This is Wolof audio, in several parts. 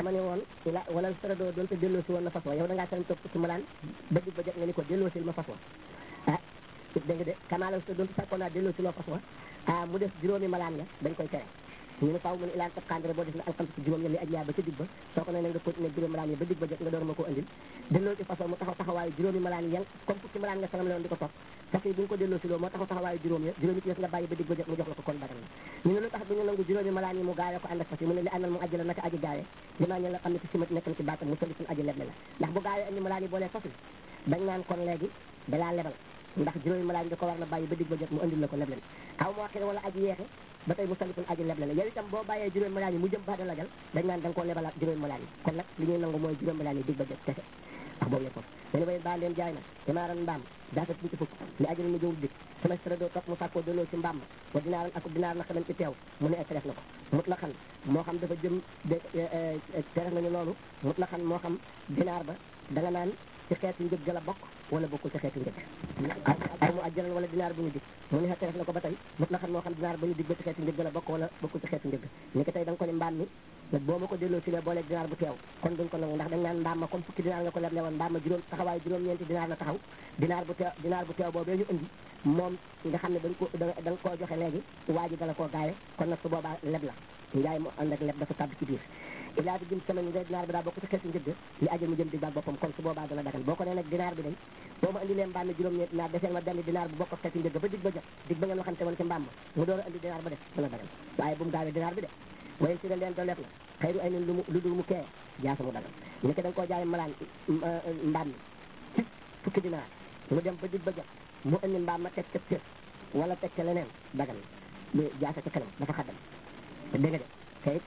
dama ne woon ila wala sara doo doonte delloo si woon na fas wa yow da ngaa sañ toog ci malaan ba dig ba jot nga ni ko delloo sil ma fas wa ah dégg nga de kamaala sa doonte sakkoon naa delloo si loo fas wa ah mu def juróomi malaan nga dañ koy tere ñu ne faaw mu ne ilaan tab xandre boo def na alxam si juróom ñen li aj yaa ba ca dig ba soo ko ne nga continuer juróomi malaan yi ba dig ba jot nga door ma ko andil delloo ci façon mu taxaw taxawaayu juróomi malaan yi yan comme fukki malaan nga sanam la woon di ko topp fas yi bu ñu ko delloo si loolu moo taxaw taxawaayu juróom ya juróomi ci des nga bàyyi ba dig ba jot mu jox la ko kon dagal na ñu ne lu tax du ñu nangu juróomi malaan yi mu gaawee ko ànd ak fas yi mu ne li àndal mu aji la naka aji gaawee limaa ñen la xam ne ci simat nekk na ci baatam mu soli suñu aji leble la ndax bu gaawee andi malaan yi boolee fas yi dañ naan kon léegi dalaa lebal ndax juróomi malaan da ko war na bàyyi ba dig ba jot mu andil la ko leble aw moo xire wala aji yeexe ba tey mu salifun aji leble la yow itam boo bàyyee juróomi malaan yi mu jëm ba da lagal dañ naan da nga koo lebalaat juróomi malaan yi kon nag li ñuy nangu mooy juróomi malaan yi dig ba jot kese wax boobu yëpp foofu mene way baa leen jaay na dimaaran mbaam daata ci fukk li ajal mu jëwul dig sama sara doo topp mu sàkkoo delloo ci mbaam wa dinaaran ak dinaar na xaman ci teew mu ne ek def na ko mut la xan moo xam dafa jëm de tere nañu loolu mut la xan moo xam dinaar ba da nga naan ci xeetu njëg la bokk wala bokkul ci xeetu njëg aw mu ajjalal wala dinaar bu ñu dig mu ne xeetu def na ko ba tey mut la xan moo xam dinaar bu ñu dig ba ci xeetu njëg la bokk wala bokkul ci xeetu njëg ni ki tey da nga ko ni mbaam mi boo ma ko delloo si le booleeg dinaar bu teew kon duñ ko nangu ndax dañ naan mbaam ma comme fukki dinaar nga ko leble woon mbaam ma juróom taxawaayu juróom-ñeenti dinaar la taxaw dinaar bu teew dinaar bu teew boobee ñu indi moom nga xam ne dañ ko da nga koo joxe léegi waa ji dala koo gaawe kon nag su boobaa leb la njaay mu ànd ak leb dafa tàbb ci biir ilaa bi jëm semaine nga dinaar bi daa bokk ci xeetu njëgg li ajal mu jëm dig baak boppam kon su boobaa dana dagal boo ko nee nag dinaar bi day boo ma andi leen mbaam mi juróom-ñeenti dinaar deseel ma benn dinaar bu bokk ak xeetu njëgg ba dig ba jot dig ba ngeen waxante woon ci mbaam ma mu door a andi dinaar ba def dana dagal waaye bu mu gaawee dinaar bi de wayen si da leen do lef na xëy ay nen lu mu lu dul mu kee jaasa mu dagal ni ko da nga koo jaay malaan mbaam mi ci fukki dinaar mu dem ba dig ba jot mu andi mbaam ma teg ca cër wala teg ca leneen dagal lu jaasa ca kanam dafa xaddam dégg nga de te it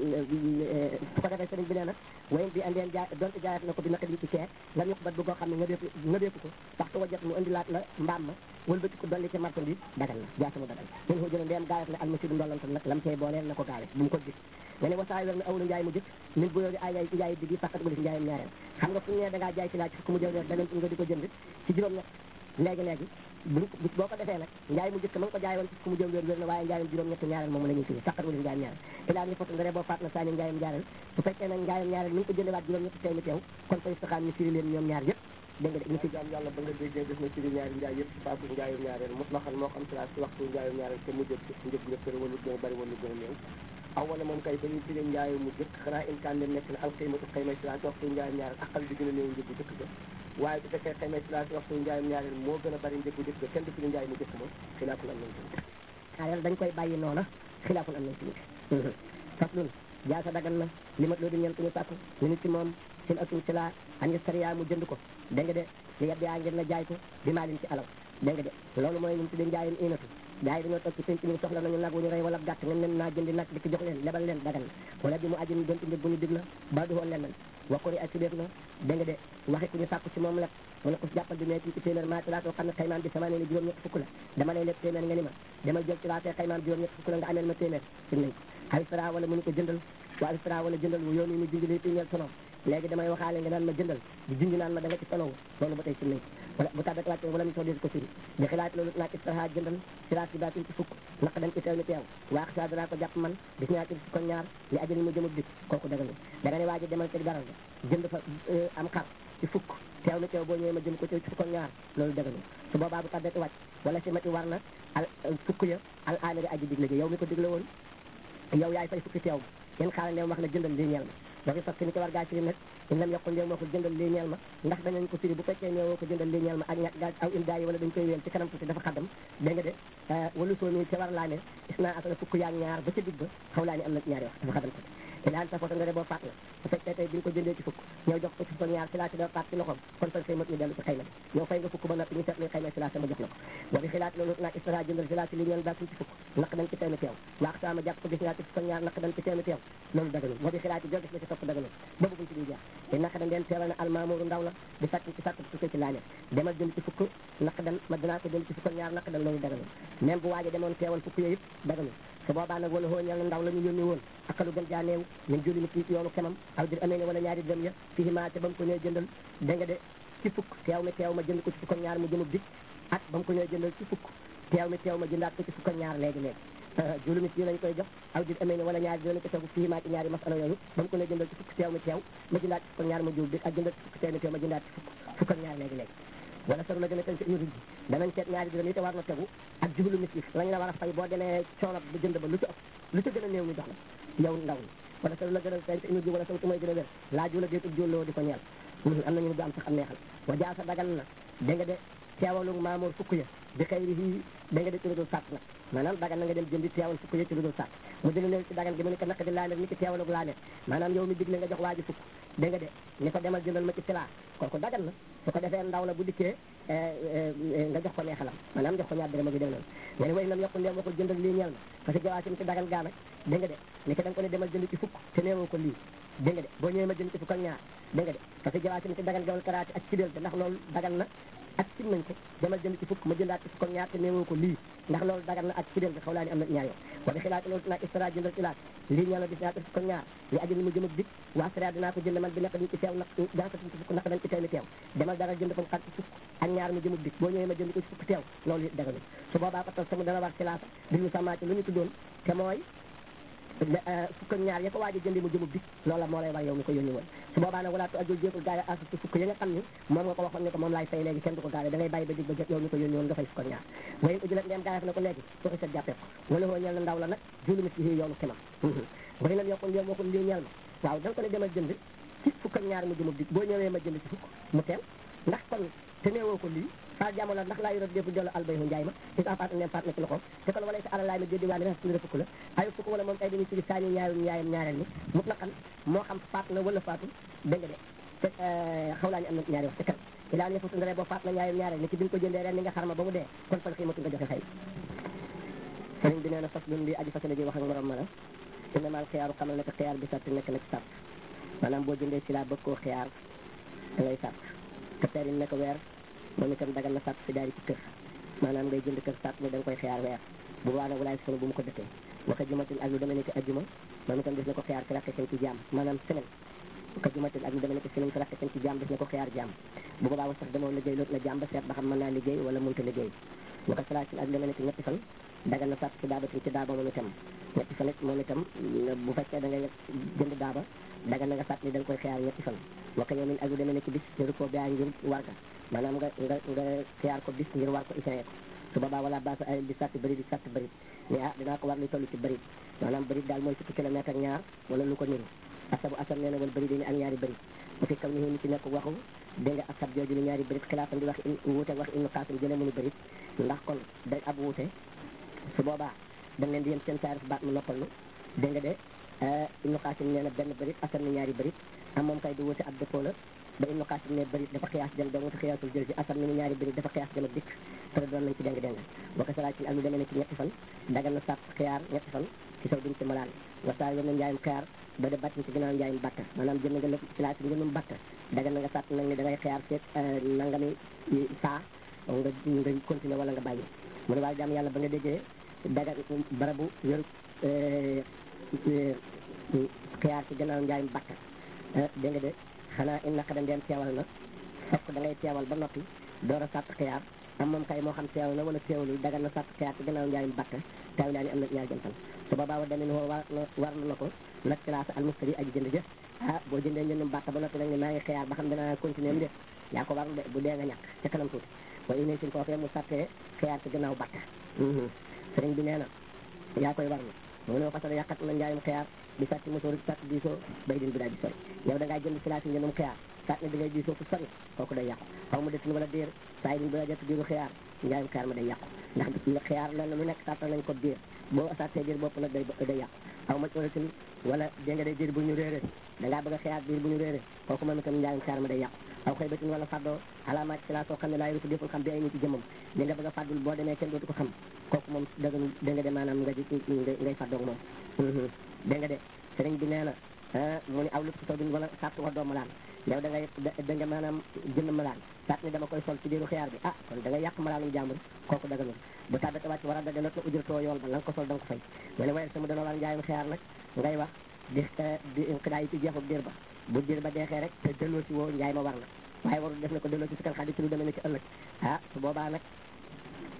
su ko defee sëriñ bi nee na wayen bi andeen jaay donte jaayat na ko bi naka di ci kee lan ñu ko bat bu koo xam ne nga déeku nga déeku ko waxtu wa jot mu indilaat la mbaam ma wëlbati ko dolli ci marchandise dagal na jaasa mu dagal ñun ko jëlee ndeem gaayat na almasidu ndollantal nag lam cey booleel na ko gaawee bu mu ko gis nga ne wasaay wer na awlu njaay mu jëkk min bu yooyu ay njaay diggi fàqat wala si njaayam ñaareel xam nga fu ñu ne da ngaa jaay ci laaj fukk mu jëw weer beneen nga di ko jënd ci juróom ñett léegi léegi bu boo ko defee nag njaay mu jëkk ma nga ko jaay woon ci fukk mu jëw weer wér na waaye njaayam juróom ñett ñaareel moom la ñuy fii fàqat wala si njaayam ñaareel ilaa ni fotu nga boo faat na saa ni njaayam ñaareel bu fekkee nag njaayam ñaareel mi ngi ko jëndewaat juróom ñett teew mi teew kon fa istixaam ñu firi leen ñoom ñaar yëpp dégg nga de ñu fi jaam yàlla ba nga déggee def na firi ñaari njaay yëpp faatu njaayam ñaareel mos la xam moo xam si waxtu njaayam ñaareel te mu jël njëg nga fër wala gën a bari wala gën a néew aw wala moom kay ba ñuy firi njaayu mu jëkk xanaa imkaan dem nekk na alxiimatu xayma si laati waxtu njaayam ñaareel aqal bi gën a néew njëg bu jëkk ba waaye bu fekkee xayma si laati waxtu njaayam ñaareel moo gën a bari njëg bu jëkk ba kenn du firi njaay mu jëkk ma xilaaful am nañ ci ñaareel dañ koy bàyyi noona xilaaful am nañ ci faslun jaasa dagan na li mat loo di ñeent ñu sàkku ñu nit ci moom sin atum si laa an yastariya mu jënd ko dégg nga de li yeb yaa ngir na jaay ko bi maalin ci alal dégg nga de loolu mooy ñu tuddee njaayum inatu jaay dañoo toog ci penc mi soxla nañu nag wu ñu rey wala gàtt ngeen leen naa jëndi nag di ko jox leen lebal leen dagan wala bi mu aji ñu donte njëg bu ñu dig la ba du woon leen wakkuri ak sibeef na dégg nga de waxi ku ñu sàkku ci moom leb mu ne ko jàppal bi meeti ci téeméer maa tilaatoo xam ne xaymaam bi sama ne ni juróom ñett fukk la dama lay leb téeméer nga ni ma demal jël tilaatee xaymaam juróom ñett fukk la nga ameel ma téeméer sin nañ ko alfra wala mu ni ko jëndal wa alfra wala jëndal wu yoon yi ñu junj lay tiñeel sonom léegi damay waxaale nga naan ma jëndal di junj naan ma da nga ci sonow loolu ba tey sin nañ ko wala bu tàbbet wàcce wala mu soo dee ko firi di xilaat loolu naak istraha jëndal siraat si baatin ci fukk naq dañ ci teew ni teew waax sa danaa ko jàpp man bis ñaar ci fukk ñaar li ajali mu jëmut dik kooku daganul da nga ne waa ji demal ci garal ga jënd fa am xar ci fukk teew ni teew boo ñëwee ma jëm ko ci fukk ñaar loolu daganul su boobaa bu tàbbet wàcc wala si mati war na al fukk ya al amiri aji digle ji yow mi ko digle woon yow yaay fay fukki teew ma yéen xaaral ndeem wax na jëndal lii ñeel ma dafa fekk ni ko war gaa firi nag in lam yokkul ndéem moo ko jëndal lii ñeel ma ndax danañ ko firi bu fekkee ne woo ko jëndal lii ñeel ma ak ñàkk gaa aw il gaa yi wala dañ koy wéel ci kanam tuuti dafa xaddam dégg nga de walu soo nii ca war laa ne is naa asana fukk yaag ñaar ba ca digg ba xaw laa ni am na ñaari wax dafa xaddam tuuti ilaan sa foto nga de boo faat na bu fekkee tey bi nga ko jëndee ci fukk ñëw jox ko ci fukk ñaar si laa si doo faat ci loxoom kon fan say mot ñu dellu ci xayma bi yow fay nga fukk ba noppi ñu seet luy xayma si laa sama jox la ko wa bi xilaat loolu naag istara jëndal si laa si li ñeel daa ci fukk naq dañ ci teew teew waax sama jàpp ko gis ñaar ci fukk ñaar naq dañ ci teew teew loolu daganul wa bi xilaat yi joo gis la ci topp daganul boobu buñ ci duy jeex te naq dañ leen teewal na almaamuru ndaw la di sàkk ci sàkk tukkee ci laañe demal jënd ci fukk naq dan ma dinaa ko jënd ci fukk ñaar naq dan loolu daganul même bu waaje demoon teewal fukk yooyu yëpp daganul su boobaa nag wala xooñal na ndaw la ñu yónni woon akalu gën jaa néew ñun jëli ni kii ci yoonu kemam aw dir amee ne wala ñaari dërëm ya fii maa ca ba mu ko ñëw jëndal dégg nga de ci fukk teew mi teew ma jënd ko ci fukk ñaar mu jëmub dik ak ba mu ko ñëw jëndal ci fukk teew mi teew ma jëndaat ko ci fukk ñaar léegi léegi juróomi yi lañ koy jox aw di amee ne wala ñaari dina ko tegu fii maa ci ñaari masala yooyu ba mu ko ne jëndal ci fukk teew mi teew ma jëndaat ci fukk ak ñaar ma jiw bi ak jëndal ci fukk teew mi teew ma jëndaat ci fukk fukk ak ñaar léegi léegi wala saru la gën a tënk ñu ruj danañ seet ñaari dërëm yi te war na tegu ak juhlu misif lañ la war a fay boo demee coono bu jënd ba lu ci ëpp lu ci gën a néew ñu jox la yow ndaw ñi wala saru la gën a tënk ñu ji wala saru mooy gën a wér laa jula déetub julloo di ko ñeel am nañu du am sax am neexal wa jaa sa dagal na dégg nga de teewalu maamoor fukk ya bi xëy ri da nga de ci lu dul sàtt nag maanaam dagan na nga dem jëndi teewal fukk ya ci lu dul sàtt mu dina ne ci dagan gi mu ne ko naq di laanet ni ki teewalug laanet maanaam yow mi digle nga jox waa ji fukk da nga de ni ko demal jëndal ma ci silaa kooku dagan na su ko defee ndaw la bu dikkee nga jox ko neexalam maanaam jox ko ñaar dërëm bi dem noonu nga ne way nam yokku ndeem waxul jëndal lii ñeel na parce que jawaasim ci dagan gaa nag da nga de ni ko da nga ko ne demal jënd ci fukk te neewoo ko lii dégg nga de boo ñëwee ma jënd ci fukk ak ñaar dégg nga de parce que jawaasim ci dagan gawal karaati ak ci del te ndax loolu dagan na ak sim nañ ko demal jënd ci fukk ma jëndaat ci fukk ak ñaar te néewoo ko lii ndax loolu dagan na ak ci del bi xaw laa ni am na ñaar yoon wa bi xilaati loolu dinaa istara jëndal ilaat lii ñeel na bis ñaar fukk ak ñaar li ajal mu jëm ak dik waa sara dinaa ko jënd man bi nekk dañ ci teew nag jankatuñ ci fukk naka dañ ci teew mi teew demal dara jënd ko xar ci fukk ak ñaar mu jëm ak dik boo ñëwee ma jënd ko ci fukk teew loolu it daganul su boobaa patal sama dana war silaasa bi ñu samaati lu ñu tuddoon te mooy fukk ak ñaar ya ko waaj a jëndi mu jëmub dik loola moo lay war yow mi ko yónni woon su boobaa nag walaatu ajul jéegul gaay a asu ci fukk yi nga xam ni moom nga ko waxoon ne ko moom laay fay léegi kenn du ko gaawee da ngay bàyyi ba dig ba jot yow mi ko yónni woon nga fay fukk ak ñaar wayen ujulat ndeem gaayef na ko léegi fooxi sat jàppee ko wala hoo ñeel na ndaw la nag julu mi ci yoonu kemam way nan yokkul ndeem waxul lii ñeel ma waaw da nga ko ne demal jënd ci fukk ak ñaar mu jëmub dik boo ñëwee ma jënd ci fukk mu teew ndax kon te neewoo ko lii fa jamono ndax laa yoro défu dello albayhu njaay ma is a paat nem paat na ci loxoom te kon wala sa alalaay ma déddi waa ne rek fukk la ayu fukk wala moom ay dañuy ci saani ñaayum ñaayam ñaareel ni mut na xam moo xam faat na wala faatu dégg nga de te xaw laa ñu am na ñaari wax te kan i laa ne futu ndare boo faat na ñaayum ñaareel ni ci bi nga ko jëndee ren ni nga xarma ba mu dee kon fal xiimatu nga joxe xëy sëriñ bi nee na fas lun bi aji fasale ji wax ak morom ma la ina maal xiyaaru xamal ne ko xiyaar bi sart nekk na ci sart maanaam boo jëndee si laa bëgg koo xiyaar da ngay sart te terin ne ko weer moom itam dagal na sàtt si daari ci kër maanaam ngay jënd kër sàtt ne da nga koy xiyaar weer bu boobaa nag walaay sunu bu mu ko dëkkee waka jumatin ak lu demee ne ki ajjuma moom itam des na ko xiyaar fi rakke ci jaam maanaam semaine waka jumatin ak lu demee ne ki semaine fi rakke ci jaam des na ko xiyaar jaam bu boobaa wa sax demoo liggéey loot na jaam ba seet ba xam mën naa liggéey wala mënta liggéey waka salaatin ak lu demee ne ki ñetti fan dagal na sàtt si daabatin ci daaba moom itam ñetti fan it moom itam bu fekkee da ngay jënd daaba dagal na nga sàtt ni da nga koy xiyaar ñetti fan waka yow min ak lu demee ne ki bis ñu ko baa ngir warga maanaam nga nga nga xiyaar ko bis ngir war ko isee ko su boobaa wala baasa ay di sàtt bëri di sàtt bëri mais ah dinaa ko war li toll ci bëri maanaam bëri daal mooy fukki kilomètre ak ñaar wala lu ko niru asabu asab nee na wala bëri dañu ak ñaari bëri bu fi kam ni ni ci nekk waxu dégg nga asab jooju ni ñaari bëri xilaafam di wax wuute wax ibnu xaasim jëlee mu ni bëri ndax kon day ab wuute su boobaa dañ leen di yem seen taarif baat mu noppal nu dégg nga de ibnu xaasim nee na benn bëri asab ni ñaari bëri am moom kay du wuute ab dëppoo la ba ibnu xaasim ne bëri dafa xiyaas jëm dong te xiyaasul jël si asam ni mu ñaari bëri dafa xiyaas jëm ak dikk te doon nañ ci deng deng boo ko salaa ci ak lu demee ne ci ñetti fan dagal na sàtt xiyaar ñetti fan ci saw duñ ci malaan wa saa yom na njaayum xiyaar ba de battin ci ginnaaw njaayum batta maanaam jënd nga lépp ci laa ci njëndum batta dagal na nga sàtt nag ni da ngay xiyaar seet nangami saa nga nga continuer wala nga bàyyi mu ne waaye jaam yàlla ba nga déggee dagal barabu wéru xiyaar ci ginnaaw njaayum batta dégg nga de xanaa in naka dem teewal na fokk da ngay teewal ba noppi door a sàtt xiyaar am moom kay moo xam teewal na wala teewalul dagal na sàtt xiyaar ci gannaaw njaayum batta taw laa ni am na ñaar jëm fan su boobaa wa damin woo war war na ko nag classe almustari aji jënd jëf ah boo jëndee njëndum batta ba noppi nag ni maa ngi xiyaar ba xam dinaa continuer mu def yaa ko war de bu dee nga ñàkk ca kanam tuuti wa ine sin foofee mu sàttee xiyaar ci gannaaw batta sëriñ bi nee na yaa koy war na mu ne fasala yàqat na njaayum xiyaar di sàcc mosóor sàcc diisoo bay din bi daal di sori yow da ngaa jënd si laasi njëndum xiyaar sàcc ne da ngay diisoo fu sori kooku day yàqu xaw ma desin wala diir saa yi din bi daa jot diiru xiyaar njaayum xiyaar ma day yàqu ndax xiyaar lenn lu nekk sàttal nañ ko diir boo sàccee diir bopp nag day day yàqu xaw ma wala tin wala dégg nga day diir bu ñu réere da ngaa bëgg a xiyaar diir bu ñu réere kooku moom itam njaayum xiyaar ma day yàqu aw xëy batin wala fàddoo alaamaat si laa soo xam ne laa yëru deful xam bi ay nit ci jëmmam li nga bëgg a fàddul boo demee kenn dootu ko xam kooku moom dëgg dégg nga de maanaam nga ji ngay fàddoog moom dégg nga de sëriñ bi nee na mu ni aw lépp si taw bi wala sàtt wax doo malaan yow da ngay da nga maanaam jënd malaan sàtt ni dama koy sol ci diiru xiyaar bi ah kon da nga yàq malaanum jàmbur kooku daganul bu tàbbate wàcc war a daga not na ujratoo yool ba la nga ko sol da nga ko fay mu ne waaye sama dana war njaayum xiyaar nag ngay wax di di xidaa yi ci jeexub diir ba bu diir ba deexee rek te delloo si woo njaay ma war na waaye warul def na ko delloo si si kan xadi ci lu demee ne ci ëllëg ah su boobaa nag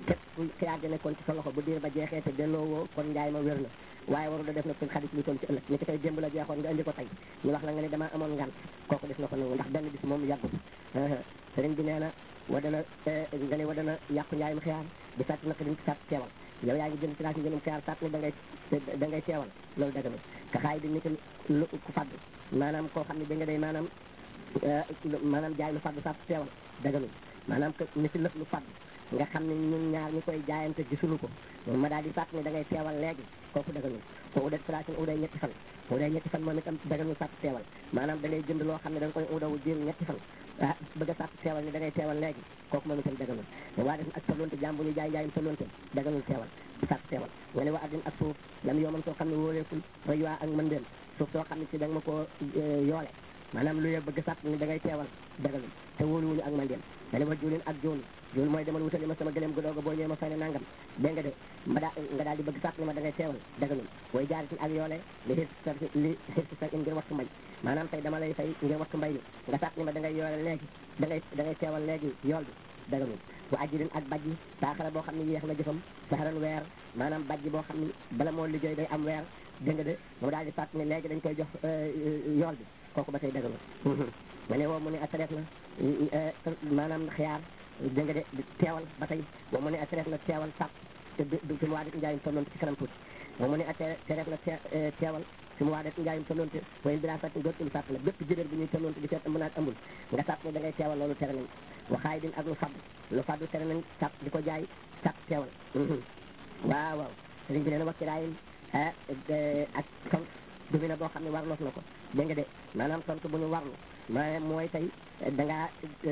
képp ku xiyaar ja nekkoon ci sa loxo bu diir ba jeexee te delloo woo kon njaay ma wér na waaye waru da def na suñ xadis lu toll ci ëllëg ni ki tey démb la jeexoon nga indi ko tey ñu wax la nga ne damaa amoon ngan kooku def na ko nangu ndax benn bis moom yàggul sëriñ bi nee na wa dana nga ne wa dana yàqu njaayum xiyaar di sàtt naq diñ ci sàtt teewal yow yaa ngi jënd ci laas njënum xiyaar sàtt ni da ngay da ngay teewal loolu dëgg ka xaay di nit lu ku fadd maanaam koo xam ne da nga day maanaam maanaam jaay lu fadd sàtt teewal dëgg maanaam que ni si lëf lu fadd nga xam ne ñun ñaar ñi koy jaayante gisuñu ko ma daal di sàtt ni da ngay teewal léegi kooku dëgganul ko udat place uday ñetti fan uday ñetti fan moom itam dëgganul sàtt teewal maanaam da ngay jënd loo xam ne da nga koy udawu jël ñetti fan ah bëgg a sàtt teewal ni da ngay teewal léegi kooku moom itam dëgganul waa def ak tolonte jaam bu ñu jaay jaayum tolonte dëgganul teewal sàtt teewal nga ne wa addin ak suuf lam yoo mën soo xam ne wóoreekul rayuwaa ak mën dem suuf soo xam ne si da nga ma koo yoole maanaam lu ye bëgg sàtt ni da ngay teewal dëgganul te wóoluwuñu ak mën dem nga ne wa juulin ak joonu joonu mooy demal wutali ma sama gëleem gu dooga boo ñëwee ma fay ne nangam dégg nga de ma daa nga daal di bëgg sàtt ni ma da ngay teewal dëgganul way jaaritin ak yoole li xir sa li xir si sa in ngir wattu mbay maanaam tey dama lay fay ngir wattu mbay mi nga sàtt ni ma da ngay yoole léegi da ngay da ngay teewal léegi yool bi dëgganul wa ajirin ak bajji saaxara boo xam ne yéex na jëfam saxaran weer maanaam bajji boo xam ne bala moo liggéey day am weer dégg nga de mu daal di sàtt ni léegi dañ koy jox yool bi kooku ba tey dëgganul ma ne woo mu ne atreet na maanaam xiyaar dégg nga de teewal ba tey woo mu ne atreet na teewal sàpp te du fi mu waa det njaayum tolloon ci kanam tuuti woo mu ne atreet na teewal fi mu waa det njaayum tolloon te wayen bi daa sàtt dootul sàpp la bépp jëréer bi ñuy tolloon te di seet ëmb naag ëmbul nga sàpp ne da ngay teewal loolu tere nañ waxaay din ak lu faddu lu faddu tere nañ sàpp di ko jaay sàpp teewal waaw waaw sëriñ bi nee na wakkiraayin ak sant du mi ne boo xam ne warloof na ko dégg nga de maanaam tontu bu ñu warlu ma mooy tey da ngaa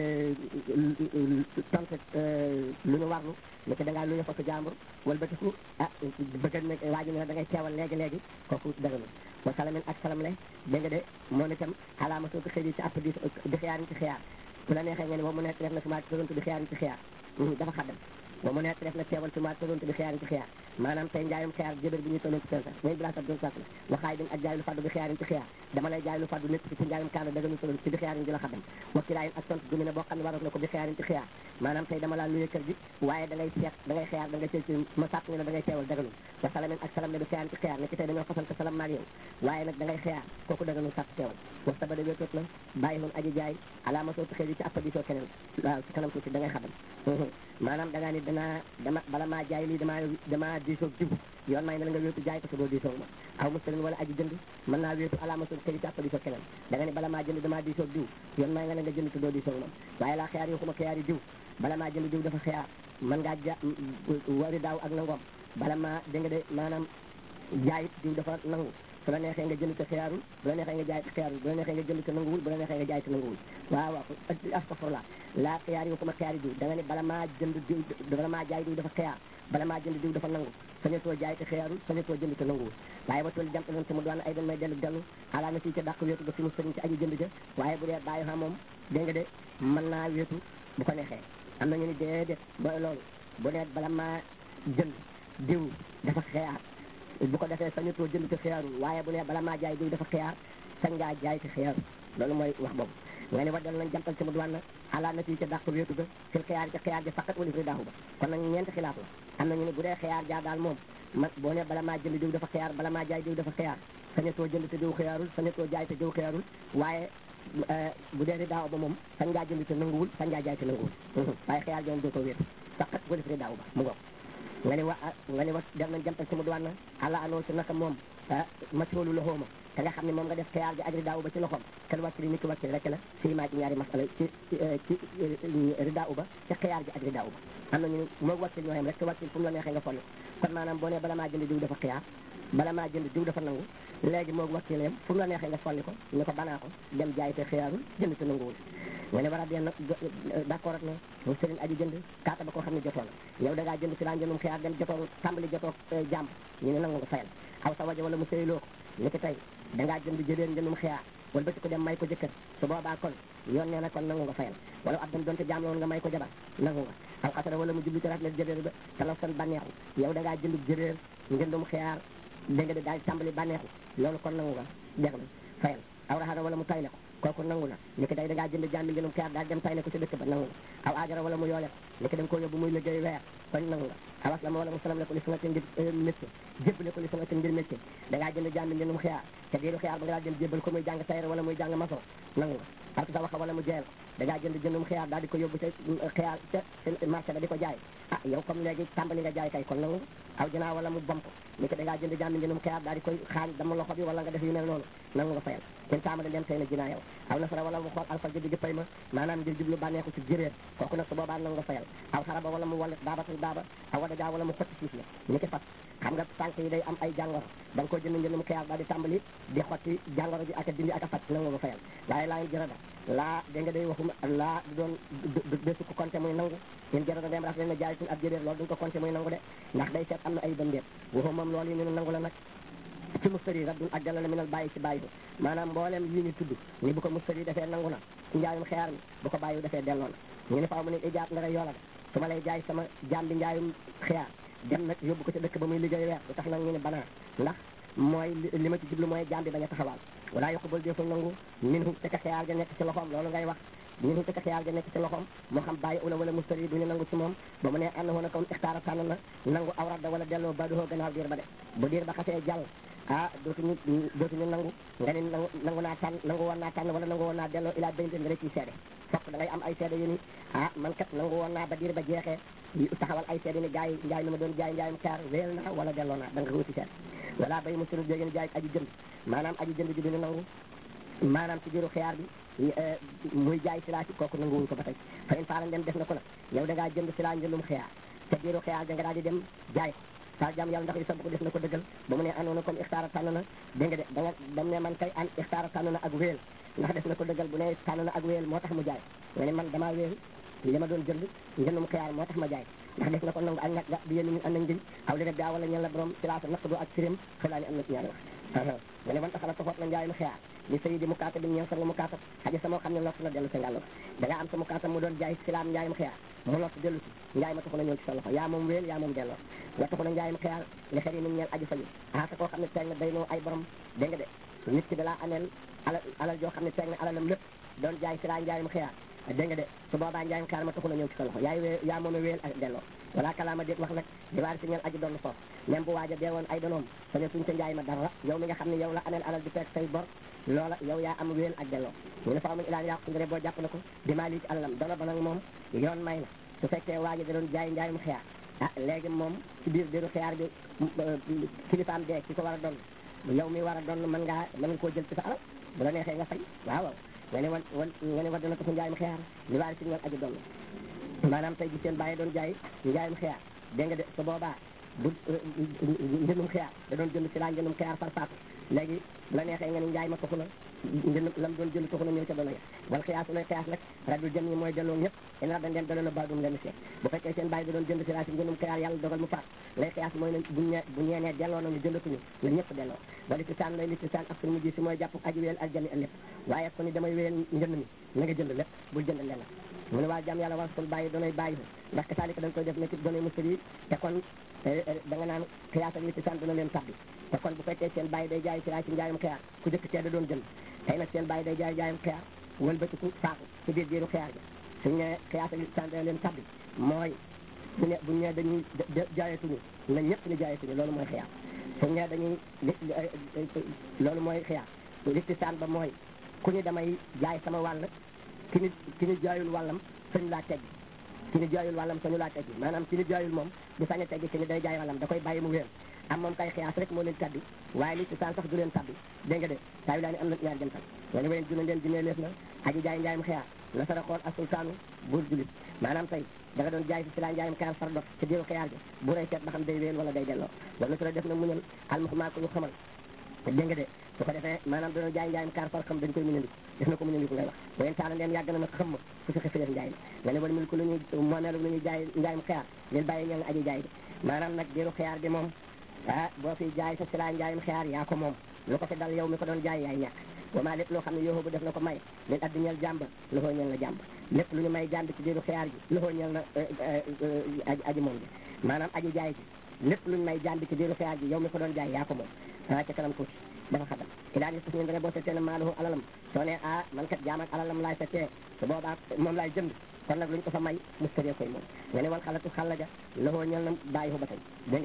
tontu lu ñu warlu ni ko da ngaa lu ñu fokk jàmbur wala ba tiku ah bëgg na waa ji ne da ngay teewal léegi léegi kooku dëgg na wa salamin ak salam le dégg nga de moom itam alaama soo ko xëy di ci app di di xiyaarin ci xiyaar bu la neexee nga ne moom mu nekk def na sumaat tontu di xiyaarin ci xiyaar dafa xaddam moom mu nekk def na teewal sumaat tontu di xiyaarin ci xiyaar maanaam tey njaayum xiyaar jëbër bi ñuy tolloon ci seen sax mooy bila sab doon sas la waxaay din ak jaay lu faddu bi xiyaarin ci xiyaar dama lay jaay lu faddu nekk ci njaayum kaana dëgg ñu tolloon ci bi xiyaarin di la xaddam wakkilaayin ak tontu gumi ne boo xam ne waroon na ko bi xiyaarin ci xiyaar maanaam tey dama laa luye kër gi waaye da ngay seet da ngay xiyaar da ngay seet ci ma sàpp ne la da ngay teewal dëgganul wa salamin ak salam ne bi xiyaarin ci xiyaar ne ci tey dañoo fasante salam maag yow waaye nag da ngay xiyaar kooku dëgganul sàpp teewal wax sa ba de wéetoot na bàyyi woon aji jaay alaama soo xëy ci appa di soo keneen waaw ci kanam tuuti da ngay xaddam maanaam da ngaa ni danaa dama bala maa jaay lii damaa damaa diisoog jibu yoon may na la nga wéetu jaay ko te doo diisoog ma aw mustarin wala aji jënd mën naa wéetu alaama soo xëy ci appa di soo keneen da nga ni bala maa jënd damaa diisoog diw yoon may na la nga jënd te doo diisoog ma waaye laa xiyaar yi xuma xiyaar yi diw bala maa jënd diw dafa xiyaar mën ngaa ja wari daaw ak nangoom bala maa dégg nga de maanaam jaayit diw dafa nangu su la neexee nga jënd te xiyaarul bu la neexee nga jaay te xiyaarul bu la neexee nga jënd te nanguwul bu la neexee nga jaay te nanguwul waaw waaw astafurlah laa xiyaar yi waxuma xiyaar yi diw da nga ne bala maa jënd diw bala maa jaay diw dafa xiyaar bala maa jënd diw dafa nangu sañetoo jaay te xiyaarul sañetoo jënd te nanguwul waaye ba toll jant loon te mu doon ay dan may dellu dellu alaa na fii ca dàq wéetu ba fi mu sëriñ ci aji jënd ja waaye bu dee bàyyi xam moom dégg nga de mën naa wéetu bu ko neexee am na ñu ni déedéet ba loolu bu ne bala maa jënd diw dafa xiyaar bu ko defee sañutoo jënd te xiyaarul waaye bu ne bala maa jaay diw dafa xiyaar sañ ngaa jaay te xiyaarul loolu mooy wax boobu nga ne waddal nañ jantal ci mu duwaan na ala na fii ca dàq wéetu ga fil xiyaar ca xiyaar ja faqat wala fi daaxu ba kon nag ñeenti xilaaf la am na ñu ne bu dee xiyaar jaa daal moom man boo ne bala maa jënd diw dafa xiyaar bala maa jaay diw dafa xiyaar sañutoo jënd te diw xiyaarul sañutoo jaay te diw xiyaarul waaye bu dee daaw ba moom sañ ngaa jënd te nanguwul sañ ngaa jaay te nanguwul waaye xiyaar ja moom doo ko wéetu faqat wala fi daaw ba mu ngoog nga ne wa nga ne wa def nañ jantal ci mu duwaan na ala anoo ci naka moom masoolu la xooma te nga xam ne moom nga def xiyaar ji ak ridaaw ba ci loxoom kan wàccili ni ki wàccili rek la fii maa ci ñaari masala ci ci ridaaw ba ci xiyaar ji ak ridaaw ba am nañu moo wàccil ñoo xam rek te wàccil fu mu la neexee nga folli kon maanaam boo ne bala maa jënd diw dafa xiyaar bala maa jënd diw dafa nangu léegi moo wàccil yam fu mu la neexee nga folli ko ñu ko banaa ko dem jaay te xiyaarul jënd te nanguwul nga ne war a bien nag d'accord ak na mu sëriñ aji jënd kaata ba koo xam ne jotoo la yow da ngaa jënd ci laa njëndum xiyaar dem jotoo tàmbali jotoo jàmb ñu ne nangu nga fayal aw sa wajo wala mu sëyloo ko ni ki tey da ngaa jënd jëleen njëndum xiyaar wala ba ci ko dem may ko jëkkër su boobaa kon yoon nee na kon nangu nga fayal wala ab dem donte jaam la woon nga may ko jabar nangu nga aw xasara wala mu jublu ci rafet jëréer ba talaw san bànneexu yow da ngaa jënd jëréer njëndum xiyaar dégg nga daal tàmbali bànneexu loolu kon nangu nga jeex na fayal aw raxara wala mu tayle ko kooku nangu na ni ki day da ngaa jënd jàmbi ngeenum xiyaar daal dem tay ne ko ci dëkk ba nangu na aw ajara wala mu yoole ko ni ki da nga koo yóbbu muy liggéey weer koñ nangu nga awas la ma wala mu salam le ko li sanga te ngir métier jébbale ko li sanga te ngir métier da ngaa jënd jàmbi ngeenum xiyaar te diiru xiyaar ba nga daal dem jébbal ko muy jàng tayre wala muy jàng maçon nangu nga parce que sa waxa wala mu jeyal ko da ngaa jënd jëndum xiyaar daal di ko yóbbu ca xiyaar ca marché ba di ko jaay ah yow comme léegi tàmbali nga jaay kay kon nangu aw janaa wala mu bom ko ni ko da ngaa jënd jàmbi ngeenum xiyaar daal di koy xaañ dama loxo bi wala nga def yu mel noonu nangu nga fayal kenn taamale dem tey na jinaa yow aw nasara wala mu xool alfal ji pay ma maanaam ngir jublu bànneexu ci jëréer kooku nag su boobaa nangu nga fayal aw xaraba wala mu wallet daabatal daaba aw wada jaa wala mu xotti siis la ni ki fas xam nga tànk yi day am ay jàngoro da nga ko jënd njëndum xiyaar daal di tàmbali di xotti jàngoro ji ak a dindi ak a faj nangu nga fayal waaye laa ngi jërada laa da nga day waxuma laa du doon desu ko compté muy nangu ñun jërada dem raf leen ne jaay suñ ab jëréer loolu duñ ko compté muy nangu de ndax day seet am na ay bëndéet waxu moom loolu yi ñu nangu la nag ci mustari raddun ak jàllale minal bàyyi ci bàyyi bi maanaam mboolem yi ñu tudd ni bu ko mustari defee nangu na ci njaayum xiyaar mi bu ko bàyyi defee delloo na ñu ne faaw mu ne ijaab nga rey yoola de su ma lay jaay sama jaam bi njaayum xiyaar dem nag yóbbu ko ci dëkk ba muy liggéey weer du tax nag ñu ne banaa ndax mooy li ma ci jublu mooy jaam bi bañ a taxawaal walaa yoqubal deful nangu min hu te ka xiyaar ga nekk ci loxoom loolu ngay wax min hu te ka xiyaar ga nekk ci loxoom moo xam bàyyi ula wala mustari duñu nangu ci moom ba mu ne ànd woon a kon ixtaara tànn na nangu aw radda wala delloo ba doxoo gannaaw diir ba de bu diir ba xasee jàll ah dootuñu dootuñu nangu nga ne nangu nangu naa tànn nangu woon naa tànn wala nangu woon naa delloo ilaa baynte nga ciy seede fokk da ngay am ay seede yu ni ah man kat nangu woon naa ba diir ba jeexee taxawal ay seede ni gars yi njaay mi ma doon jaay njaayum xaar wéel naa wala delloo naa da nga wuti seede wala bay mu sunu jógeen jaay aji jënd maanaam aji jënd ji duñu nangu maanaam ci biiru xiyaar bi muy jaay silaa ci kooku nanguwuñ ko ba tey fa in faala dem def na ko nag yow da ngaa jënd silaa njëndum xiyaar te biiru xiyaar da nga daal di dem jaay sa jàmm yàlla ndax yu sa ko def na ko dëggal ba mu ne anoona comme ixtaara tànn na dégg nga de da nga ba mu ne man kay an ixtaara tànn na ak wéel ndax def na ko dëggal bu ne tànn na ak wéel moo tax mu jaay nga ne man damaa wéel li ma doon jënd njëndum xiyaar moo tax ma jaay ndax def na ko nangu ak nga bi yéen ñun am nañ njëñ aw li rek daa wala ñeen la borom silaasa naqdu ak sirim xelaa ni am na ci ñaari wax nga ne wan taxala toxoot na njaayum xiyaar li sëyi di mukaata bi ñeen sang mukaata xaja sama xam ne lott na dellu sa ngàll da nga am sa mukaata mu doon jaay silaam njaayum xiyaar mu lott dellu si njaay ma taxu na ñëw ci sa loxo yaa moom wéel yaa moom delloo nga taxu na njaayum xiyaar li xëy ni ñeen aju fañu ah te koo xam ne teeg na day noo ay borom dégg nga de nit ki da laa ameel alal alal joo xam ne teeg na alalam lépp doon jaay silaa njaayum xiyaar dégg nga de su boobaa njaayum xiyaar ma taxu na ñëw ci sa loxo yaay wee yaa moom wéel ak delloo wala kalaama déet wax nag di waar si ñeen aji doon foofu même bu waaja dee woon ay donoom saña suñ ca njaay ma dara yow mi nga xam ne yow la ameel alal di fekk say bor loola yow yaa am wéel ak delloo ñu ne fa amuñ ilaa yàqu ngre boo jàpp na ko di maa lii ci alalam dono ba nag moom yoon may na su fekkee waaja da doon jaay njaayum xiyaar ah léegi moom ci biir biiru xiyaar bi kilifaam dee ki ko war a doon yow mi war a doon mën ngaa mën nga koo jël ci sa alal bu la neexee nga fay waaw waaw nga ne wan wan nga ne war dana ko su njaayum xiyaar li waar si ñoon aji doon maanaam tey ji seen bàyyi doon jaay njaayum xiyaar dégg nga de su boobaa bu njëndum xiyaar da doon jënd si laa njëndum xiyaar far faatu léegi bu la neexee nga ne njaay ma taxu na njënd lam doon jënd taxu na ñëw ca doona ya wal xiyaas lay xiyaas nag radul jëm ñi mooy delloo ñëpp ina dañ leen delloo na baadum leen seet bu fekkee seen bàyyi da doon jënd si laa si njëndum xiyaar yàlla dogal mu faat lay xiyaas mooy ne bu ñe bu ñeenee delloo nañu jëndatuñu la ñëpp delloo wala ci saan lay li ci saan ak suñu mujj si mooy jàpp aji wéel ak jami lépp waaye ko ni damay wéel njënd mi na nga jënd lépp bul jënd lenn mu ne waa jàmm yàlla war sul bàyyi doonay bàyyi ndax ka saalika dañ koy def nekk doonay mustari te kon da nga naan xiyaas ak li ci saan dina leen tabbi te kon bu fekkee seen bàyyi day jaay si laa si njaayum xiyaar ku jëkk cee da doon jënd tey nag seen bàyyi day jaay jaayum xiyaar wëlbatiku faatu ci biir biiru xiyaar bi suñ ne xiyaas ak li ci saan dina leen tabbi mooy bu ne bu ñee dañuy jaayatuñu na ñëpp ni jaayatuñu loolu mooy xiyaar suñ ne dañuy loolu mooy xiyaar li ci saan ba mooy ku ñu damay jaay sama wàll ki ni ki ni jaayul wàllam sañ laa teggi ki ni jaayul wàllam sañu laa teggi maanaam ki ni jaayul moom du sañ a teggi ki ni day jaay wàllam da koy bàyyi mu wéer am moom kay xiyaas rek moo leen tabbi waaye li ci saan sax du leen tabbi dégg nga de saa yu laa ni am na ñaar jëm tal wala wayen juna leen jinee leef na aji jaay njaayum xiyaar la sara xool ak sultaanu buur julit maanaam tey da nga doon jaay si si laa njaayum xiyaar far dox ci biiru xiyaar bi bu rey seet ba xam day wéel wala day delloo wala su la def na muñal almuxmaa ko ñu xamal dégg nga de su ko defee maanaam doon jaay njaayum kaar far xam dañ koy muñandiku def na ko muñandiku ngay wax wayen taala leen yàgg na nag xam ma fu si xëfileef njaay ma nga ne wala mil ko lu ñuy moomeelu lu ñuy jaay njaayum xiyaar leen bàyyi ñeel na aji jaay bi maanaam nag biiru xiyaar bi moom ah boo fi jaay sa si laa njaayum xiyaar yaa ko moom lu ko fi dal yow mi ko doon jaay yaay ñàkk wama lépp loo xam ne yooxu bu def na ko may leen addi ñeel jàmb loxoo ñeel na jàmb lépp lu ñu may jàmb ci biiru xiyaar gi loxoo ñeel na aji aji moom bi maanaam aji jaay gi lépp lu ñu may jàmb ci biiru xiyaar gi yow mi ko doon jaay yaa ko moom ah ca kanam tuuti dafa xaddam ilaa nis tas ñun dane boo seetee ne maaluhu alalam soo ne ah man kat jaam ak alalam laay seetee su boobaa moom laay jënd kon nag luñ ko fa may mustari koy moom nga ne wal xalatu xalla ja loxoo ñel na bàyyi ko ba tey dégg nga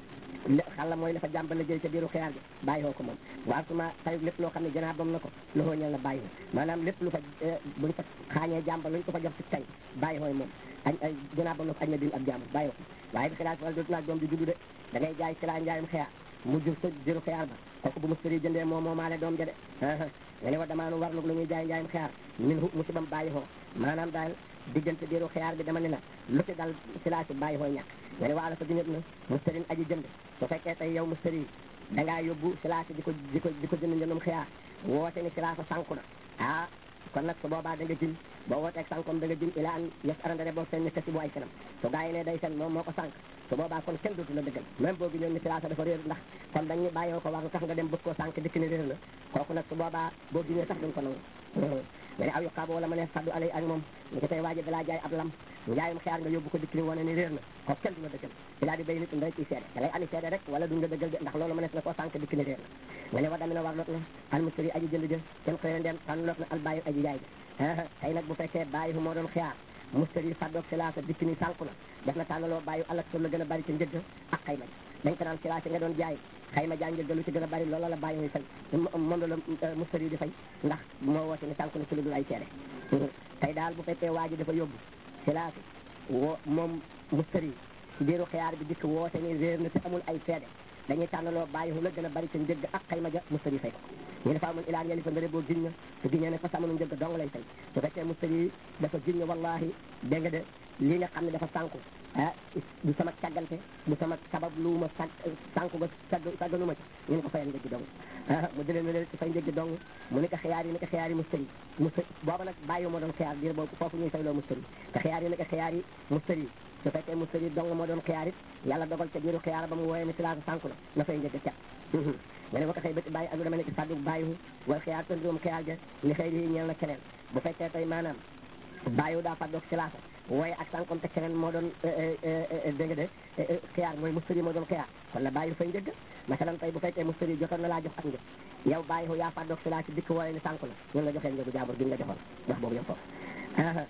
de xalla mooy dafa jàmbal liggéey ca biiru xiyaar bi bàyyi ko moom waaw suma fay lépp loo xam ne janaa bam na ko loxoo ñel na bàyyi ko maanaam lépp lu fa buñ fa xaañee jàmbal luñ ko fa jox ci tey bàyyi koy moom añ ay janaa bam na ko añ na din ab jàmbal bàyyi ko waaye bi xilaas wala dootu naag doom di juddu de da ngay jaay xilaa njaayum xiyaar mu jur sa jëru xiyaar ba kooku bu mustari jëndee moom moo maale doom ja de nga ne wa damaanu warlu lu ñuy jaay njaayum xiyaar min hu musibam bàyyi ko maanaam daal diggante biiru xiyaar bi dama ne la lu ci dal si laa si bàyyi koy ñàkk nga ne wa ala sa diñet na mustarin aji jënd su fekkee tey yow mustari da ngaa yóbbu si laa si di ko di ko di ko jënd njëndum xiyaar woote ni si laa sa sànku na ah kon nag su boobaa da nga jin boo wooteeg sànkom da nga jin ila an yes arandare boo seen ni kasi bu ay fenam su gaa yi ne day fen moom moo ko sànk su boobaa kon kenn dootu la dëggal même boo gi ñëw ni si laa sa dafa réer ndax kon dañu bàyyoo ko war lu tax nga dem bëgg koo sànk dikk ni réer la kooku nag su boobaa boo giñee sax duñ ko nangu nga ne aw yuqaabo wala ma ne faddu alay ak moom ni ko tey waaji dalaa jaay ab lam njaayum xeer nga yóbbu ko dikk ni wane ni réer na kooku kenn du la dëggal ilaa di bay nit nday ciy seede da ngay ani seede rek wala duñ la dëggal de ndax loolu ma nes na koo sànk dikk ni réer na nga ne wa damina war lot na al mustari aji jënd jë kenn xëy na dem tànn lot na al bàyyi aji jaay ja tey nag bu fekkee bàyyi fu moo doon xiyaar mustari faddoog silaasa dikk ni sànku na def na tànnaloo bàyyi alak la gën a bari ci njëgg ak xayma dañ ko naan silaasa nga doon jaay xayma jaa njëgg lu ci gën a bari loola la bàyyi muy fay moom la la mustari di fay ndax moo woote ni sànku na ci lu dul ay seede tey daal bu fekkee waa ji dafa yóbbu silaasi woo moom mustari biiru xiyaar bi dikk woote ni réer na te amul ay seede dañuy tànnaloo bàyyi fu la gën a bari ci njëgg ak xayma ja mustari fay ko ñu dafa amoon ilaan yeli fa ndare boo giñ na su giñee ne fa samanu njëgg dong lay fay su fekkee mustari dafa giñ na wallahi dégg nga de lii nga xam ne dafa sànku ah du sama càggante du sama sabab lu ma sànk sànku ba sàgg sàgganu ma ci ñu ne ko fayal njëggi dong ah mu jëlee ne leen ci fay njëggi dong mu ne ko xiyaar yi ne ko xiyaar yi mustari mustari booba nag bàyyi moo doon xiyaar biir boobu foofu ñuy fayloo mustari te xiyaar yi ne ko xiyaar yi mustari su fekkee mustari dong moo doon xiyaar it yàlla dogal ca biiru xiyaar ba mu wooyee ne si laa sànku na na fay njëgg ca nga ne ba ko xëy bëti bàyyi ak lu dama ne ci fàddu bàyyiwu wala xiyaar tëndiwum xiyaar ja li xëy di ñeel na keneen bu fekkee tey maanaam bàyyiwu daa fàddoog si laasa wooye ak sànkom te keneen moo doon dégg nga de xiyaar mooy mustari moo doon xiyaar kon la bàyyiwu fay njëgg masalan tey bu fekkee mustari jotoon na laa jox ak njëg yow bàyyiwu yaa fàddoog si laasa dikk wooye ni sànku na ñun la joxee njëgu jaabur bi nga joxoon jox boobu yëpp foofu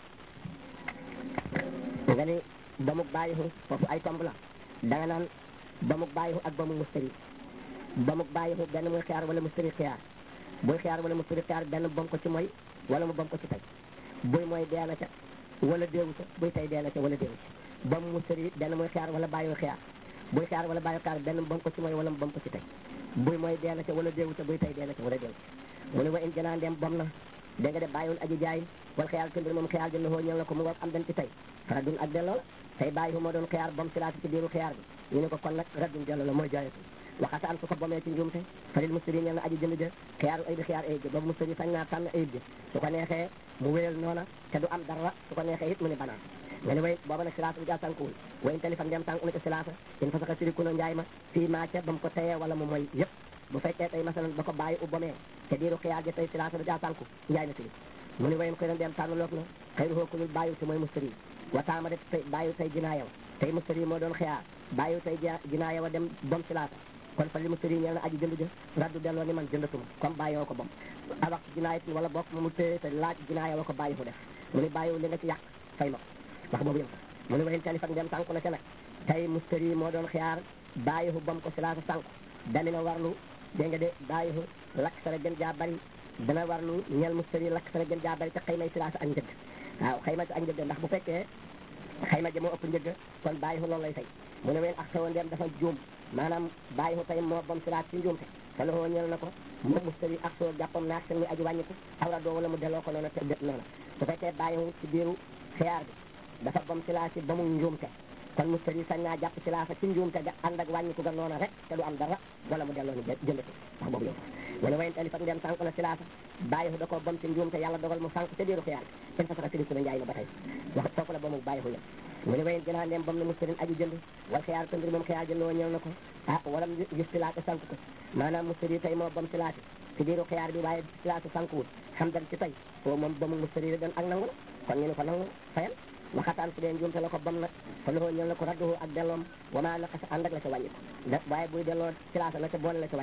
nga ni ba mu bàyyiwu foofu ay tomb la da nga naan ba mu bàyyiwu ak ba mu mustari ba mu bàyyiwu benn muy xiyaar wala mustari xiyaar buy xiyaar wala mustari xiyaar benn bom ko ci mooy wala mu bom ko ci tey buy mooy dee na ca wala déewu ca buy tey dee na ca wala déewu ca ba mu mustari benn muy xiyaar wala bàyyiwu xiyaar buy xiyaar wala bàyyiwu xiyaar benn bom ko ci mooy wala mu bom ko ci tey buy mooy dee na ca wala déewu ca buy tey dee na ca wala déewu ca mu ne wa in janaa ndeem bom na dégg nga de bàyyiwul aji jaay wala xiyaar tëmbir moom xiyaar jël na hoo ñëw na ko mu war am den ci tey fara dun ak delloo la tey bàyyiwu moo doon xiyaar bom si laati ci biiru xiyaar bi ñu ne ko kon nag raddun delloo la mooy jaayatu waxata an su ko bomee ci njuumte falil mustari ñeel na aji jënd ja xiyaaru ayib xiyaar ayib ja boobu mustari sañ naa tànn ayib ja su ko neexee mu wéyal noona te du am dara su ko neexee it mu ne banaan nga ne way booba nag silaasa bi jaa sànkuwul way in téléphone dem sànku na ca silaasa in fa saka siriku na njaay ma fii maaca ba mu ko teyee wala mu mooy yëpp bu fekkee tey masalan ba ko bàyyi u bomee te diiru xiyaar ja tey silaasa bi jaa sànku njaay na siri mu ne wayin koy na dem tànn loog na xëy na xookulul bàyyiwu si mooy mustari wataama def tey bàyyiwu tey jinaayaw tey mustari moo doon xiyaar bàyyiwu tey jinaayaw a dem bom silaasa kon fa li mu sëriñ ñeel na aji jënd jë raddu delloo ni man jëndatuma comme bàyyi woo ko bom a wax jinaayit wala bokk mu téye te laaj jinaaya wa ko bàyyi fu def mu ni bàyyiwu li nga ci yàq fay ma ko wax boobu yëm mu ni wayin téléphone dem sànku na ca nag tey mustari moo doon xiyaar bàyyi fu bom ko si laasa sànku damina warlu dégg nga de bàyyi fu lakk sara gën jaa bari dana warlu ñeel mustari lakk sara gën jaa bari te xëy may si laasa ak njëgg waaw xëy ma si ak njëgg ndax bu fekkee xayma ja moo ëpp njëgg kon bàyyi fu loolu lay fay mu ne ween ak xewoon dem dafa juum maanaam bàyyi fu tey moo bom silaat ci njuumte te loxoo ñeel na ko moom mustari ak soo jàppam naak seen muy aji wàññiku awra doo wala mu delloo ko noonu te dét noonu su fekkee bàyyi fu ci biiru xiyaar bi dafa bom silaat ci ba mu njuumte kon mustari sañ naa jàpp silaasa ci njuumte ga ànd ak wàññiku ga noonu rek te du am dara wala mu delloo ni jëndati wax boobu yow mu ne wayen alifat ndem sànq na silaasa bàyyi fu da ko bom ci njuumte yàlla dogal mu sànq ca biiru xiyaar bi in fasaka siriku na njaay na ba tey wax foofu la ba mu bàyyi fu yëpp mu ne wayen gënaa ndem bam na mustarin aji jënd wal xiyaar tëndir moom xiyaar jënd woo ñëw na ko ah wala gis silaate sànq ko maanaam mustari tey moo bam silaate ci biiru xiyaar bi waaye silaate sànkuwul xam dan ci tey foo moom ba mu mustari la doon ak nangu la kon ñu ne ko nangu fayal waxataan su dee njuumte la ko bam nag fa loxoo ñëw na ko radduhu ak delloom wama naqasa ànd ak la ca wàññi ko da waaye buy delloo silaasa na ca boole la ca wàññi ko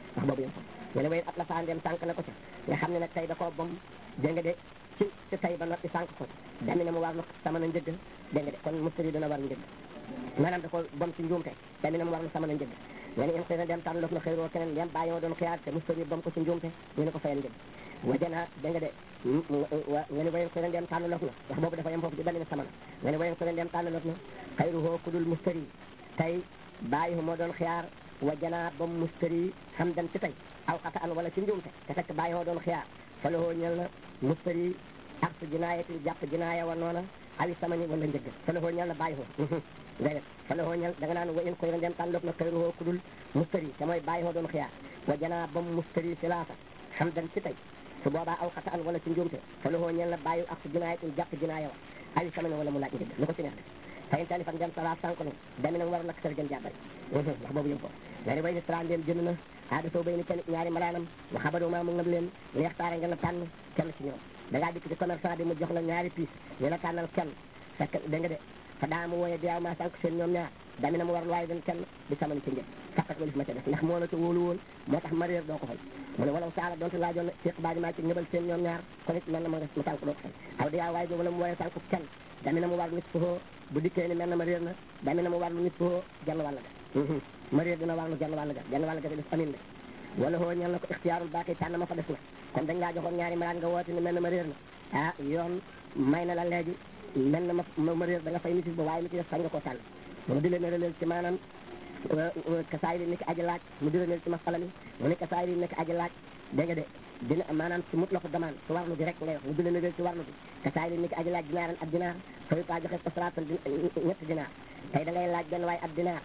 wax boobu yem ko nga ne wayen at la faandeem sànq na ko ca nga xam ne nag tey da koo bom dégg nga de ci ci tey ba noppi sànq ko dami ne mu war lu sama na njëgg dégg nga de kon mustari dana war njëgg maanaam da ko bom ci njuumte dami ne mu war lu sama na njëgg nga ne in xëy na dem tànn loof na xëyroo keneen dem bàyyi ma doon xiyaar te mustari bom ko ci njuumte ñu ne ko fayal njëgg wajana dégg nga de nga ne wayen xëy na dem tànn loof na wax boobu dafa yem foofu ci dami ne sama na nga ne wayen xëy na dem tànn loof na xëyruhoo ku dul mustari tey bàyyi moo doon xiyaar wa janaa ba mustari xam dan ci tey aw xata an wala ci njuumte te fekk bàyyi moo doon xiyaar fa lahoo ñel na mustari ak su jinaayatin jàpp jinaaya wa noona awi samani wala njëgg fa lahoo ñel na bàyyi hoo ngay def fa lahoo ñel da nga naan wa in koy dem tan lof na xëyruhoo ku dul mustari te mooy bàyyi moo doon xiyaar wa janaa ba mustari silaasa xam dan ci tey su boobaa aw xata an wala ci njuumte fa lahoo ñel na bàyyi ak su jinaayatin jàpp jinaaya wa awi samani wala mu laaj njëgg lu ko ci neex def fayin tali fan dem sala sànq na dami na war nak sër gën jàbbay wax boobu yëm ko nga ne way ni sran dem jënd na aada soo bay ni kenn ñaari malaanam wa xabadoo maa mu ngam leen leextaare nga na tànn kenn ci ñoom da ngaa dikk ci commerçant bi mu jox la ñaari piis ñu la tànnal kenn fekk da nga de fa daa mu wooye diyaaw maa sànq seen ñoom ñaar dami na mu war waaye dañ kenn di samani ci njëg faqat walif ma ca def ndax moo la ca wóolu woon moo tax ma réer doo ko fay mu ne walaw saala donte laajoon na fiq baaji maa ci ñëbal seen ñoom ñaar kon it mel na ma nga mu tànk doo ko fay aw diyaaw waaye wala mu wooye sànq kenn dami na mu war nit foo bu dikkee ni mel na ma réer na dami na mu war lu nit foo genn wàll ga ma réer dina war lu genn wàll ga genn wàll ga te def amin de wala hoo ñal na ko ixtiyaarul baaqi tànn ma fa def na comme dañ laa joxoon ñaari malaan nga woote ni mel na ma réer na ah yoon may na la léegi mel na ma ma réer da nga fay misis ba waaye mi ci def sañ nga koo tànn mu di leen releel ci maanaam kasaay li nekk aji laaj mu di releel ci masala mi mu ne kasaay li nekk aji laaj dégg nga de dina maanaam ci mut la ko demande ci warlu bi rek ngay wax mu di leen releel ci warlu bi kasaay li nekk aji laaj dinaaran ab dinaar fayu taa joxe ko salaatan ñetti dinaar tey da ngay laaj benn waaye ab dinaar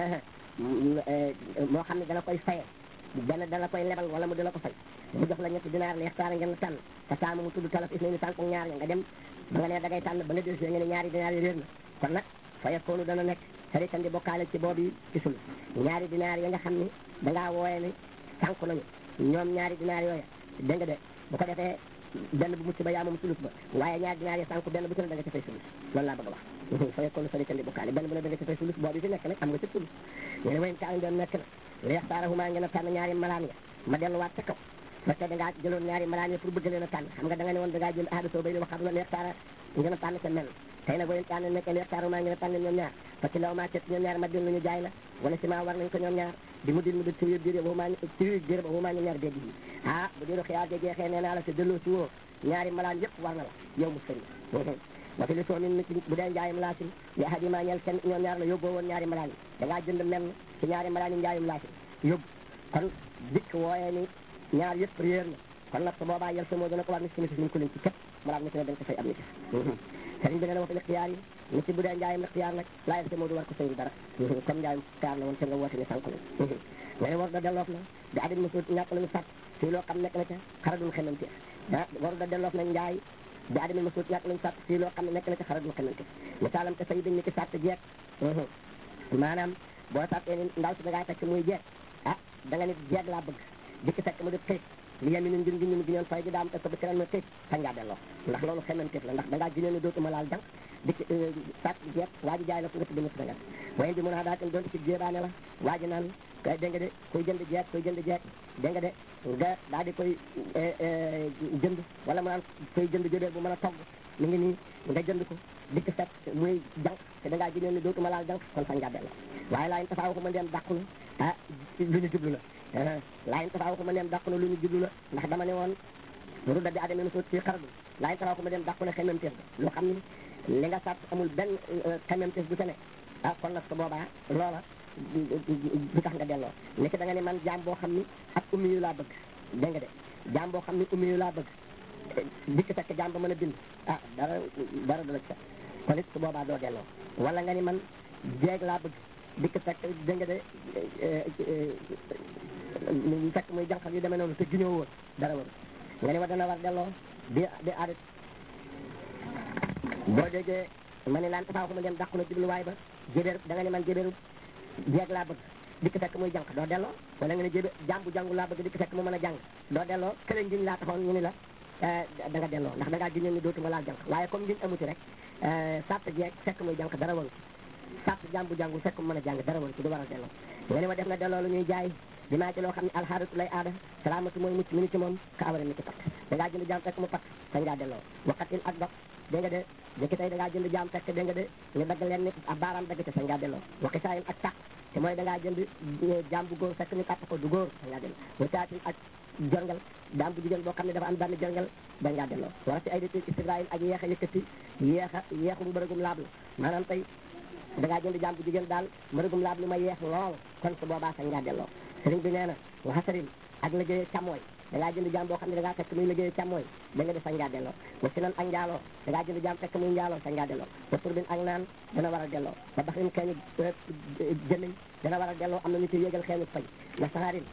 moo xam ne dana koy faye benn dana koy lebal wala mu dina ko fay mu jox la ñetti dinaar li yaxtaara ngeen tànn te saama mu tudd talaf is nañu sànq ñaar nga dem ba nga ne da ngay tànn ba nga del si nga ne ñaari dinaar yi réer na kon nag fa yakkoonu dana nekk sarikan di bokkaale ci boobu ci sul ñaari dinaar ya nga xam ni da ngaa wooye ni sànq nañu ñoom ñaari dinaar yooya dégg nga de bu ko defee benn bu mucc ba yaa moom sulus ba waaye ñaari dinaar ya sànq benn bu ci ne da nga ci fay sulus loolu laa bëgg a wax fa yakkoonu sarikan di bokkaale benn bu ne da nga ci fay sulus boobu fi nekk nag am nga ci sulus ñu ne wayn kaa doon nekk na li yaxtaarahuma ngeen a tànn ñaari malaan nga ma delluwaat ca kaw parce que da ngaa jëloon ñaari malaan yi pour bëgg leen a tànn xam nga da nga ne woon da ngaa jël aada soo bay ni wax xam la li yaxtaara ngeen a tànn ca mel tey nag wayn tànn nekk li yaxtaarahuma ngeen a tànn ñoom ñaar parce que law maa cet ñoom ñaar ma dil ñu jaay la wala si maa war nañ ko ñoom ñaar di mu dil mu dil tiwir diir waxumaa tiwir diir ba waxumaa ñoom ñaar déddi yi ah bu diiru xiyaar ja jeexee nee naa la te delloo si woo ñaari malaan yëpp war na la yow mu sëri wa fi li soo min ci bu dee njaayum laasin li ahadi maa ñeel kenn ñoom ñaar la yóbboo woon ñaari malaan yi da ngaa jënd menn ci ñaari malaan yi njaayum laasin yóbbu kon dikk wooyee ni ñaar yëpp réer na kon nag su boobaa yel sa moo dina ko war ni si nisis ñu ko leen ci képp malaat ni si ne dañ ko fay am nisis sëriñ bi nee na wa fi lixtiyaar yi ni ci bu dee njaayum lixtiyaar nag laa yel sa moo du war ko sëy dara comme njaayum lixtiyaar la woon te nga woote ni sànq la nga ne war da delloof na di adin mosul ñàkk lañu sàtt fii loo xam nekk na ca xaradul xemante ah waru da delloof na njaay bi adami ma suut ñàkk lañu sàtt fii loo xam ne nekk na ci xaradul xemante misaalam te say dañ ni ki sàtt jeeg maanaam boo sàttee ni ndaw si da ngaa fekk muy jeeg ah da nga nit jeeg laa bëgg dikk fekk mu def këyit li yem ni ngir ngir gi ñoon fay gi daam te ko ba keneen ma këyit sañ ngaa delloo ndax loolu xemanteef la ndax da ngaa ginee ni dootuma laal jànq dikk sàtt jeeg waa ji jaay la ko nga tudde musi da nga wayen bi mun a daa ten doonte ci jéebaane la waa ji naan kay dégg nga de koy jënd jeeg koy jënd jeeg dégg nga de nga daal di koy jënd wala mu naan koy jënd jëdee bu mën a togg mi ngi nii nga jënd ko dikk fekk muy jànq te da ngaa ginee ni dootuma laal jànq kon sañ ngaa delloo waaye laa yin tafaa waxuma ndeem dàqu na ah lu ñu jublu la laa yin tafaa waxuma ndeem dàqu na lu ñu jublu la ndax dama ne woon rudda bi adamee suut fii xaradu laa yin tafaa waxuma ndeem dàqu na xememteef ba loo xam ne li nga sàtt amul benn xememteef bu ca ne ah kon nag su boobaa loola du tax nga delloo nekk da nga ne man jaam boo xam ni ak ummi yu laa bëgg dégg nga de jaam boo xam ni ummi yu laa bëgg dikk fekk jaam ba mën a bind ah dara dara du la ci kon it su boobaa doo delloo wala nga ni man jeeg laa bëgg dikk fekk dégg nga de fekk muy jànq yu demee noonu te giñoo woon dara waru nga ni wa dana war delloo di di aadit boo déggee ma ne laan tafaa ko ma dem dàqu na jubluwaay ba jébéer da nga ne man jébéeru jeeg laa bëgg dikk fekk muy jànq doo delloo wala nga ne jébéer jàmbu jàngu laa bëgg dikk fekk mu mën a jàng doo delloo kële ngiñ laa taxoon ñu ni la da nga delloo ndax da ngaa giñoon ni dootuma laal jànq waaye comme ngiñ amuti rek sàtt jeeg fekk muy jànq dara waru sàtt jàmbu jàngu fekk mu mën a jàng dara waru ci du war a delloo nga ne ma def na delloo lu ñuy jaay di maa ci loo xam ne alxaaratu lay aada salaamatu mooy mucc mi ni ci moom ka awara ni ci pat da ngaa jënd jaam fekk mu pat sañ ngaa delloo waqatin ak dox dégg nga de jëkki tey da ngaa jënd jaam fekk dégg nga de ñu dagg leen nit ab baaraam dagg ci sañ ngaa delloo waqi saayin ak tàq te mooy da ngaa jënd jaam bu góor fekk ñu kàtt ko du góor sañ ngaa delloo wasaatin ak jorngal jaam bu jigéen boo xam ne dafa am benn jorngal da ngaa delloo wara si ay dati istibrail ak yeex a yëkkati yeex a yeexum bërëgum laablu maanaam tey da ngaa jënd jaam bu jigéen daal bërëgum laablu ma yeex lool kon su boobaa sañ ngaa delloo sëriñ bi nee na waxasarin ak liggéey càmmooy da ngaa jënd jaam boo xam ne da ngaa fekk muy liggéey càmmooy da nga def sañ ngaa delloo wa si nan ak njaaloo da ngaa jënd jaam fekk muy njaaloo sañ ngaa delloo wa turbin ak naan dana war a delloo ba baxrin xeeñu jëmiñ dana war a delloo am na ñu ci yéegal xeeñu fay wa saxaarin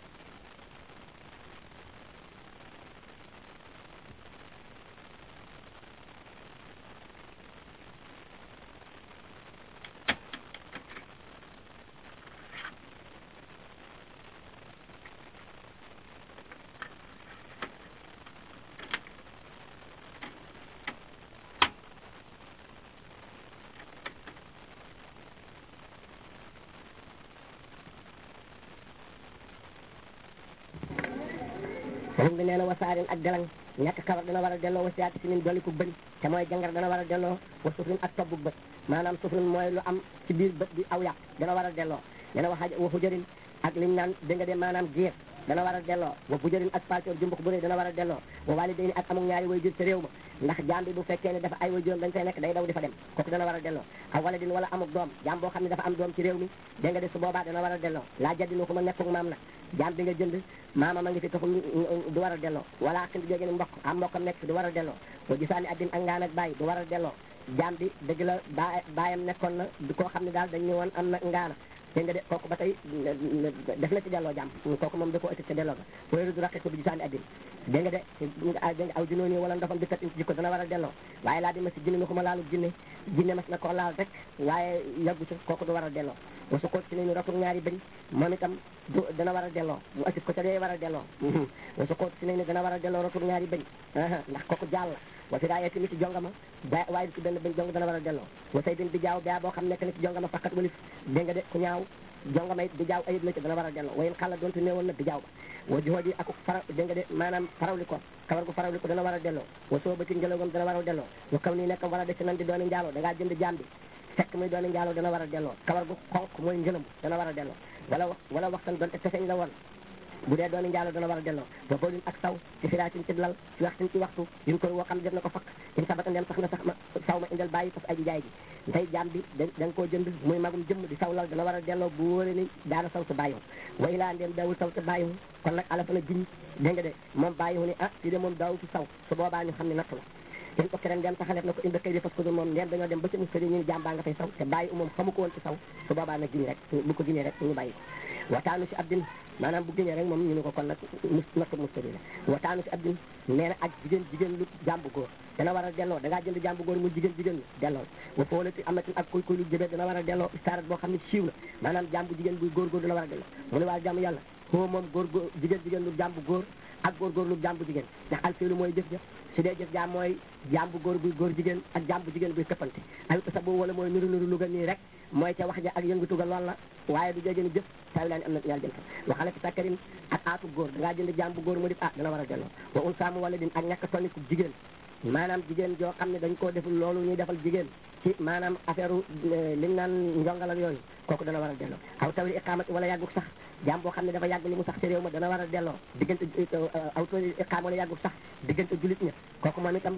sëriñ bi nee na wasaarin ak delang ñàkk kawar dana war a delloo wasiyaati si nin doliku bëñ te mooy jangar dana war a delloo wa sufrin ak tobbuk bët maanaam sufrin mooy lu am ci biir bët bi aw yàq dana war a delloo nee na waxa waxu jërin ak liñ naan dégg nga de maanaam giir dana war a delloo wa bu jërin ak palcoor jumbux bu rëy dana war a delloo wa walidayni ak amul ñaari way jur ci réew ma ndax jaam bi bu fekkee ne dafa ay way juróom dañ fay nekk day daw di fa dem kooku dana war a delloo aw wala din wala amuk doom jaam boo xam ne dafa am doom ci réew mi dégg nga de su boobaa dana war a delloo laa jaddinu ko ma nekkuk maam nag jaam bi nga jënd maama ma ngi fi taxul du war a delloo wala xindi jóge ni mbokk am mbokkam nekk fi du war a delloo wa gisaani addin ak ngaan ak bàyyi du war a delloo jaam bi dëgg la ba baayam nekkoon na du koo xam ne daal dañ ñu woon am na ngaana dégg nga de kooku ba tey def na ci delloo jàmm kooku moom da koo ëtti ca delloo ga wéeru du raqi ko bi gisaani addin dégg nga de dégg nga aw junooni wala ndofam bi kat in ci jikko dana war a delloo waaye laa di ma si jinne mi ko ma laalu jinne jinne mas na koo laal rek waaye yàggu ci kooku du war a delloo wasu koot si nañu ratur ñaari bëñ moom itam du dana war a delloo mu assit ko ca dee war a delloo wasu koot si nañu dana war a delloo ratur ñaari bëñ ndax kooku jàll la wa fi daayee tamit ci jongama ba waaye ci benn bëñ jong dana war a delloo wa say bin bi jaaw baa boo xam nekk na ci jongama fakkat walif dégg nga de ku ñaaw jongama it bi jaaw ayib la ci dana war a delloo wayen xala doonte néewoon na bi jaaw ba wa jihóot yi ak fara dégg nga de maanaam farawli ko kawar gu farawli ko dana war a delloo wa soo ba ci ngelawam dana war a delloo wa kaw nii nekkam war a def ci nan di dooni njaaloo da ngaa jënd jaam bi fekk muy dooni njaaloo dana war a delloo kawar gu xonq mooy ngëlam dana war a delloo wala wala waxtan doonte teseñ la woon bu dee dooni njaaloo dana war a delloo ba boolin ak saw ci firaatin ci lal ci waxtin ci waxtu yuñ ko woo xam ne def na ko fakk in sabata ndem sax na sax ma saw ma indal bàyyi fas aji jaay ji tey jaam bi da da nga koo jënd muy magum jëmm di saw lal dana war a delloo bu wóore ni daana saw sa bàyyiwu wa ilaa ndem daawul saw sa bàyyiwu kon nag ala fa na jiñ dégg nga de moom bàyyiwu ni ah fii de moom daawul ci saw su boobaa ñu xam ne nattu la in ko ren dem taxaleef na ko indi kay di fas ko dul moom ndem dañoo dem ba ci muskadi ñu ni jàmbaa nga fay saw te bàyyi moom xamu ko woon ci saw su boobaa nag giñ rek bu ko giñee rek ñu bàyyi ko wataanu si abdin maanaam bu giñee rek moom ñu ni ko kon nag mus nattu muskadi la wataanu si abdin nee na ak jigéen jigéen lu jàmbu góor dana war a delloo da ngaa jënd jàmbu góor mu jigéen jigéen lu delloo wa foolati amatin ak kuy kuy lu jëbee dana war a delloo istaarat boo xam ne siiw na maanaam jàmbu jigéen buy góor góor dana war a delloo mu ne waa jàmm yàlla foo moom góor góor jigéen jigéen lu jàmbu góor ak góor góor lu jàmbu jigéen ndax alfiilu mooy jëf jëf su dee jëf jaam mooy jàmbu góor buy góor jigéen ak jàmbu jigéen buy këppante ay sa boobu wala mooy nuru nuru lu ga nii rek mooy ca wax ja ak yëngatu ga lool la waaye du jege ni jëf saa yu laa ni am na ñaar jëm fa waxale fi sakkarin ak aatu góor da ngaa jënd jàmbu góor mu di ah dana war a delloo wa un saamu wala din ak ñàkk toniku jigéen maanaam jigéen joo xam ne dañ koo deful loolu ñuy defal jigéen ci maanaam affaire liñ naan njongal ak yooyu kooku dana war a delloo aw tawli iqaamati wala yàgguk sax jaam boo xam ne dafa yàgg li mu sax ci réew ma dana war a delloo diggante aw tawli iqaam wala yàgguk sax diggante julit ña kooku moom itam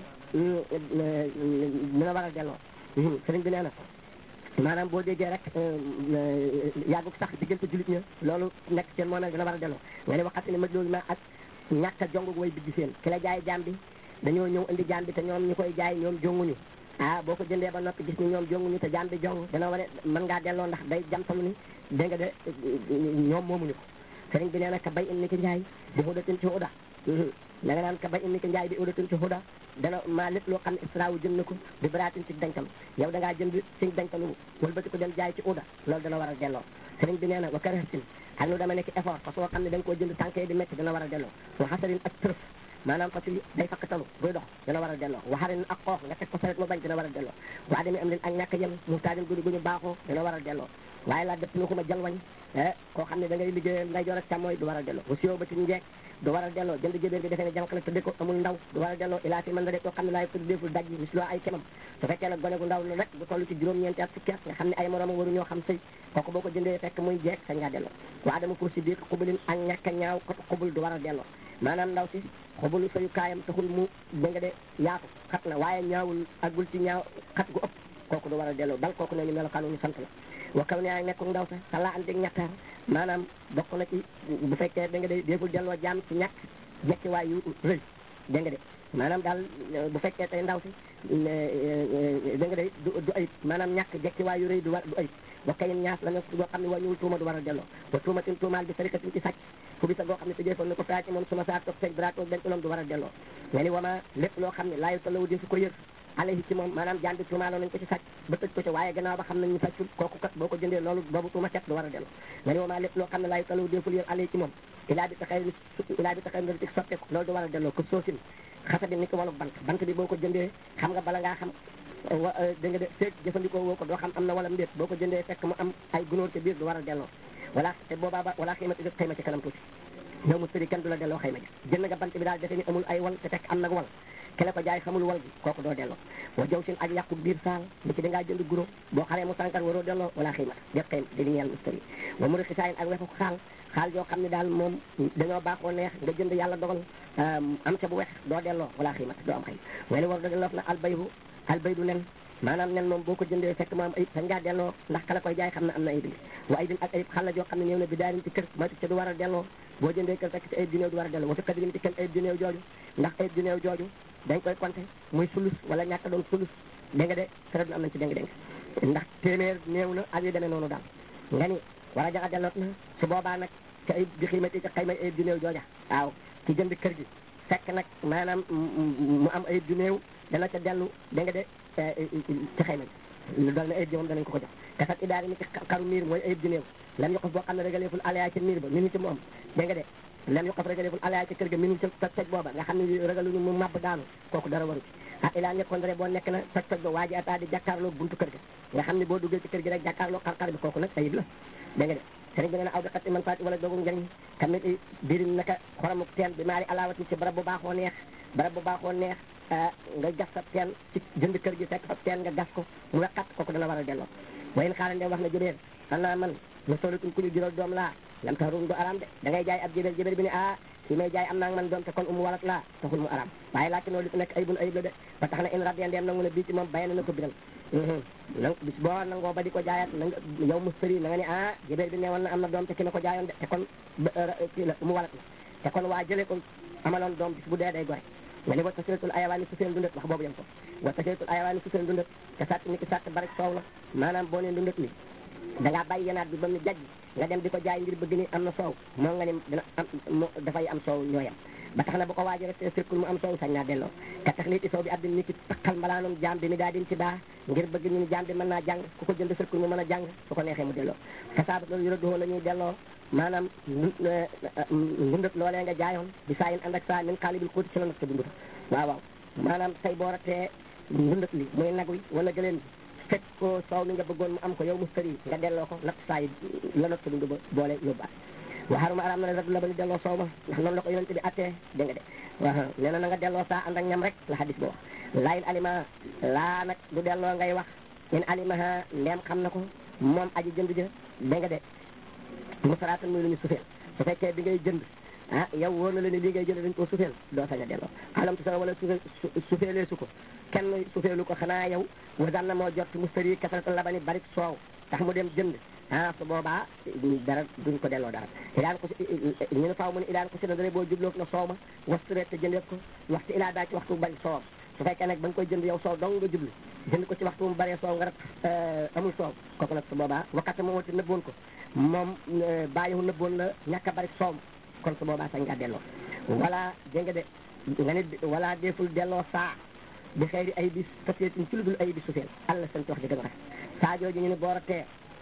dana war a delloo sëriñ bi nee na maanaam boo déggee rek yàgguk sax diggante julit ña loolu nekk seen moo nag dana war a delloo nga ne waxati ne ma loolu ma ak ñàkk a jong way bigg seen ki la jaay jaam bi dañoo ñëw indi jaam bi te ñoom ñu koy jaay ñoom jonguñu ah boo ko jëndee ba noppi gis ni ñoom jonguñu te jaam bi jong dana war a mën ngaa delloo ndax day jamtalu ni dégg nga de ñoom moomuñu ko sëriñ bi nee na ka bay in ni ki njaay di xudatin ci xuda da nga naan ka bay in ni ki njaay di xudatin ci xuda dana maa lépp loo xam ne israwu jëm na ko di baraatin ci dañtalu yow da ngaa jënd ci dañtalu wëlbati ko dem jaay ci xuda loolu dana war a delloo sëriñ bi nee na wa karahatin ak lu dama nekk effort parce que xam ne da nga koo jënd tànkee di métti dana war a delloo wa xasarin ak tërëf maanaam fas yi day fakk talu buy dox dina war a delloo waxarin ak xoox nga teg ko saret mu bañ dina war a delloo waa demee am leen ak ñàkk yem mu taadin gudi gu ñu baaxoo dina war a delloo waaye laa def nu xuma jalwañ koo xam ne da ngay liggéeyal nday joor ak càmmooy du war a delloo bu siyoo ba ci njeeg du war a delloo jënd jébéer bi defee ne jànq la tëdde ko amul ndaw du war a delloo ilaa fi mën da de koo xam ne laay tudd deful daj bis loo ay kemam su fekkee nag gone gu ndaw la rek bu toll ci juróom-ñeenti at fukki at nga xam ne ay moroomam waru ñoo xam sëy kooku boo ko jëndee fekk muy jeeg sañ ngaa delloo waa dama pour si biir xubulin ak ñàkk a ñaaw kot xubul du war a delloo maanaam ndaw si xubulu sayu kaayam taxul mu da nga de yaatu xat na waaye ñaawul agul ci ñaaw xat gu ëpp kooku du war a delloo bal kooku ne ñu melokaanu ñu sant la wa kaw ne ay nekkul ndaw sa sa laa andig ñattaar maanaam bokk na ci bu fekkee da nga de déeful delloo jaam ci ñàkk jekki waay yu rëy dégg nga de maanaam daal bu fekkee tey ndaw si da nga de du du ayib maanaam ñàkk jekki waay yu rëy du war du ayib wa kayin ñaas la nga goo xam ne wàññiwul tuuma du war a delloo wa tuumatin tuumaal bi sarikatin ci sàcc fu bisa goo xam ne te jëfoon na ko faa ci moom suma saa toog seen brato benn ulam du war a delloo nga ni wama lépp loo xam ne laayu talawu di su ko yër alayhi ci moom maanaam jaan bi tuumaaloon nañ ko ci sàcc ba tëj ko ci waaye gannaaw ba xam nañ ñu sàccul kooku kat boo ko jëndee loolu boobu tuuma set du war a delloo nga ni wama lépp loo xam ne laayu talawu deful yër alayhi ci moom ilaa bi taxay ilaa bi taxay ndar dik sotteeku loolu du war a delloo ko soosin xasa bi ni ko walu bant bant bi boo ko jëndee xam nga bala ngaa xam wa da nga de feeg jëfandikoo woo ko doo xam am na wala mbéet boo ko jëndee fekk mu am ay gunóor ci biir du war a delloo wala te boobaa ba wala xëymati def xëyma ci kanam tuuti yow mu sëri kenn du la delloo xëyma ji jënd nga bant bi daal defe ni amul ay wal te fekk am nag wal kele ko jaay xamul wal gi kooku doo delloo wa jaw sin ak yàqu biir saal li ci dangaa jënd guro boo xaree mu sànkar waroo delloo wala xëymata def xëyma di li ñeel mustari wa mu xisaayin ak wefu xaal xaal yoo xam ne daal moom dañoo baaxoo neex nga jënd yàlla dogal am ca bu wex doo delloo wala xëymata doo am xëy way ni war da delloo na albaybu albaydu nen maanaam nen moom boo ko jëndee fekk mu am ayib sañ ngaa delloo ndax kala koy jaay xam na am na ayib wa ayibin ak ayib xala joo xam ne néew na bi daarin ci kër ma ca du war a delloo boo jëndee kër fekk ci ayib di néew du war a delloo wa fi kadirim ci kenn ayib di néew jooju ndax ayib di néew jooju dañ koy compter muy sulus wala ñàkk doon sulus dégg nga de sërëd am nañ ci déng-déng ndax téeméer néew na ak yu demee noonu daal nga ni war a jaxa delloot na su boobaa nag ci ayib di xiimati ci xayma ayib di néew jooja waaw ci jënd kër gi fekk nag maanaam mu am ayib di néew dana ca dellu dégg nga de ci xayma ji lu dal ne ayib ji moom danañ ko ko jox kasat idaari ni ci xaru miir mooy ayib di néew lam yoqof boo xam ne régaleeful alaya ci miir ba minu ci moom dégg nga de lam yoqof régaleeful alaya ci kër ga minu ci toj toj booba nga xam ne ragaluñu mu màbb daanu kooku dara waru ci ah ilaa ñekkoon dare boo nekk na toj toj ba waa ji ataa di jàkkaarloo buntu kër ga nga xam ne boo duggee ci kër gi rek jàkkaarloo xar-xar bi kooku nag ayib la dégg nga de sëriñ bi nee na aw daqat man faati wala doogu njëriñ tamit birim naka xoramuk teen bi maari alawati ci barab bu baaxoo neex barab bu baaxoo neex nga gas sa teen ci jënd kër gi fekk fa teen nga gas ko mu wexat kooku dana war a delloo wayen xaaran de wax na jëbeer xanaa man ma solitum ku ñu jural doom laa lam tax rum du aram de da ngay jaay ab jëbeer jëbeer bi ne ah fi may jaay am naa man doom te kon umu walat laa taxul mu aram waaye laajte noonu li fi nekk ayibun ayib la de ba tax na in radiya ndeem nangu na bii ci moom bayana na ko biral nang bis boo nangoo ba di ko jaayaat na nga yow mu sëri na nga ne ah jëbeer bi ne woon na am na doom te ki ma ko jaayoon de te kon kii la umu walat la te kon waa jëlee ko amaloon doom bis bu dee day gore nga ni wa tasiratul ayawaani su seen dundat wax boobu yam ko wa tasiratul ayawaani su seen dundat te sàtt ni ki sàtt barik soow la maanaam boo nee dundat mi da ngaa bàyyi yenaat bi ba mu jajj nga dem di ko jaay ngir bëgg ni am na soow moo nga ni dina am dafay am soow ñooyam ba tax na bu ko waaji rek firkul mu am soow sañ naa delloo ka tax lii i soow bi addin ni ki takkal mbalaanum jaam bi mi daa din ci daa ngir bëgg ñu ni jaam bi mën naa jàng ku ko jënd firkul mu mën a jàng su ko neexee mu delloo kasaabat loolu yurëdduhoo la ñuy delloo maanaam ndundat loolee nga jaayoon bi saa yin ànd ak saa min xaalibil xuuti ci la nag sa dunduta waaw waaw maanaam say boo ratee ndundat li muy nag wi wala gëleen bi fekk ko soow mi nga bëggoon mu am ko yow mustari nga delloo ko natt saa yi la not sa dund ba boole yóbbaat waxaruma araam na ne rek la ba ñu delloo soow ma ndax noonu la ko yonente bi attee dégg nga de waaw nee na na nga delloo saa ànd ak ñam rek la xadis ba wax laayin alima laa nag du delloo ngay wax in alimaha ndeem xam na ko moom aji jënd ja dégg nga de musaraatan muy lu ñu sufeel su fekkee bi ngay jënd ah yow wóor na la ni lii ngay jënd dañ koo sufeel doo sañ a delloo xalam tu sa wala sufe sufeelee su ko kenn sufeelu ko xanaa yow wasan na moo jot mustari kasarata labani barik soow tax mu dem jënd ah su boobaa dara duñ ko delloo dara ilaan ko si ñu ne faaw mu ne ilaan ko si na dara boo jubloog na soow ma wastureet te jëndeet ko waxtu ilaa daa ci waxtu bari soowam su fekkee nag ba nga koy jënd yow soow dong nga jublu jënd ko ci waxtu mu baree soow nga rek amul soow kooku nag su boobaa wakkate moo wati nëbboon ko moom bàyyiwu nëbboon la ñàkk a bari soow kon su boobaa sañ ngaa delloo wala dégg nga de nga ne wala deful delloo saa bi xëyri ay bi société ci lu dul ay bi sufeel allah seen wax ji gën a rafet saa jooju ñu ne boor a tee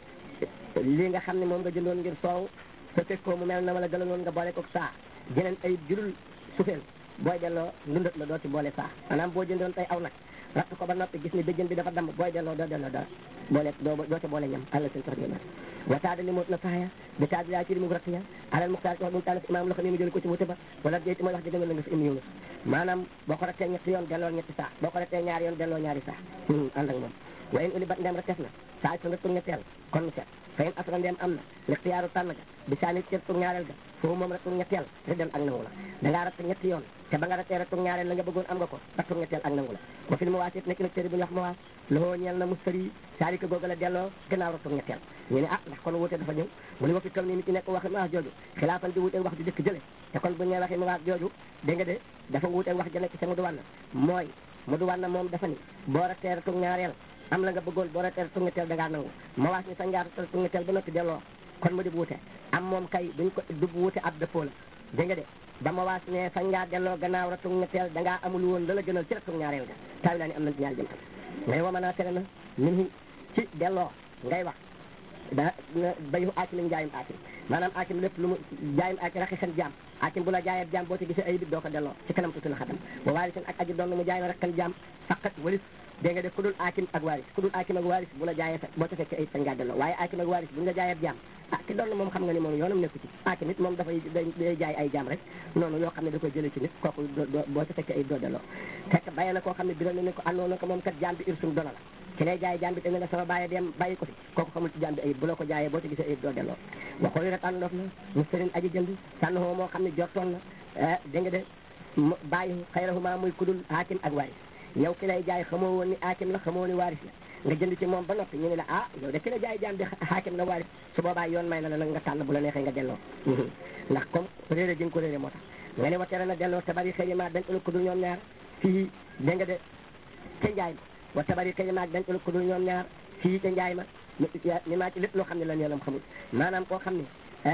lii nga xam ne moom nga jëndoon ngir soow sa fekkoo mu mel na wala gëlanoon nga boole ko saa jeneen ayib jurul sufeel booy delloo ndundat la doo ci boole saa maanaam boo jëndoon tey aw nag ratt ko ba noppi gis ni béjjën bi dafa damm booy delloo doo delloo dara boole doo doo ca boole ñam àlla seen tax jëma wataada li moot na saxaya bi taadi laa ci li mu ratt ya alal muxtaar ci wax bu mu tànn imaam loxo mi mu jël ko ci wute ba wala jeyti mooy wax ji gënal la nga fi im yunus maanaam boo ko rattee ñetti yoon delloo ñetti saa boo ko rattee ñaari yoon delloo ñaari saa ànd ak moom wayen uli bat ndem rattes na saa su rattu ñetteel kon mu set fayin asra ndem am na lixtiyaaru tànn ga bi saa nit rattu ñaareel ga foofu moom rattu ñetteel riddal ak nangu la da ngaa ratt ñetti yoon te ba nga rattee rattu ñaareel la nga bëggoon am nga ko rattu ñetteel ak nangu la wa fil mawaas it nekk na téere bu ñu wax mawaas loxoo ñeel na mustari saalika googa la delloo gannaaw rattu ñetteel ñu ne ah ndax kon wuute dafa ñëw mu ne wa fi kaw nii nit ci nekk waxi mawaas jooju xilaafan di wuute wax ju jëkk jële te kon bu ñu waxi mawaas jooju dégg nga de dafa wuute wax ja nekk ca mu du wànn mooy mu du wànn moom dafa ni boo rattee rattu ñaareel am la nga bëggoon boo ratee rattu ñetteel da ngaa nangu mawaas ni sa ngaa rattu ñetteel ba noppi delloo kon mu di wuute am moom kay duñ ko du wuute ab dëppoo la dégg nga de ba ma waas ne fañ ngaa delloo gannaaw rattu ñetteel da ngaa amul woon la la gënal ci rattu ñaareel ga taawi laa ni am nañ ci ñaari jëm tam ngay wa mën a tere na min ci delloo ngay wax da bayu aakim lañ jaayum aakim maanaam aakim lépp lu mu jaayum aakim raqi xen jaam aakim bu la jaayee jaam boo ci gisee ay bit doo ko delloo ci kanam tuuti na xatam wa waari seen ak aji doon mu jaay rek kan jaam faqat walis dégg nga def ku dul aakim ak waaris ku dul aakim ak waaris bu la jaayee fekk boo ci fekkee ay sañ ngaa delloo waaye aakim ak waaris bu ñu la jaayee jaam ah ki doon moom xam nga ni moom yoonam nekku ci aakim it moom dafay day jaay ay jaam rek noonu yoo xam ne da koy jëlee ci nit kooku boo ci fekkee ay doo delloo fekk bàyyi na koo xam ne biral na ne ko àndoon na ko moom kat jaam bi irsum dono la ki lay jaay jaam bi dañ ne sama bàyyi dem bàyyi ko fi kooku xamul ci jaam bi ayib bu la ko jaayee boo ci gisee ayib doo delloo waxooyu rek àndof na mu sëriñ aji jënd sànn hoo moo xam ne jortoon na dégg nga de bàyyi xayrahuma muy kudul aakim ak waaris yow ki lay jaay xamoo woon ni aakim la xamoo ni waaris la nga jënd ci moom ba noppi ñu ne la ah yow de ki la jaay jaam bi aakim la waaris su boobaa yoon may na la nag nga tànn bu la neexee nga delloo ndax comme réeré ji nga ko réeré moo tax nga ne wa tere na delloo tabari xëy ma dañ ëllëg ko dul ñoom ñaar fii dégg nga de ca njaay ma wa tabari xëy ma dañ ëllëg ko dul ñoom ñaar fii ca njaay ma ni maa ci lépp loo xam ne la yoonam xamul maanaam koo xam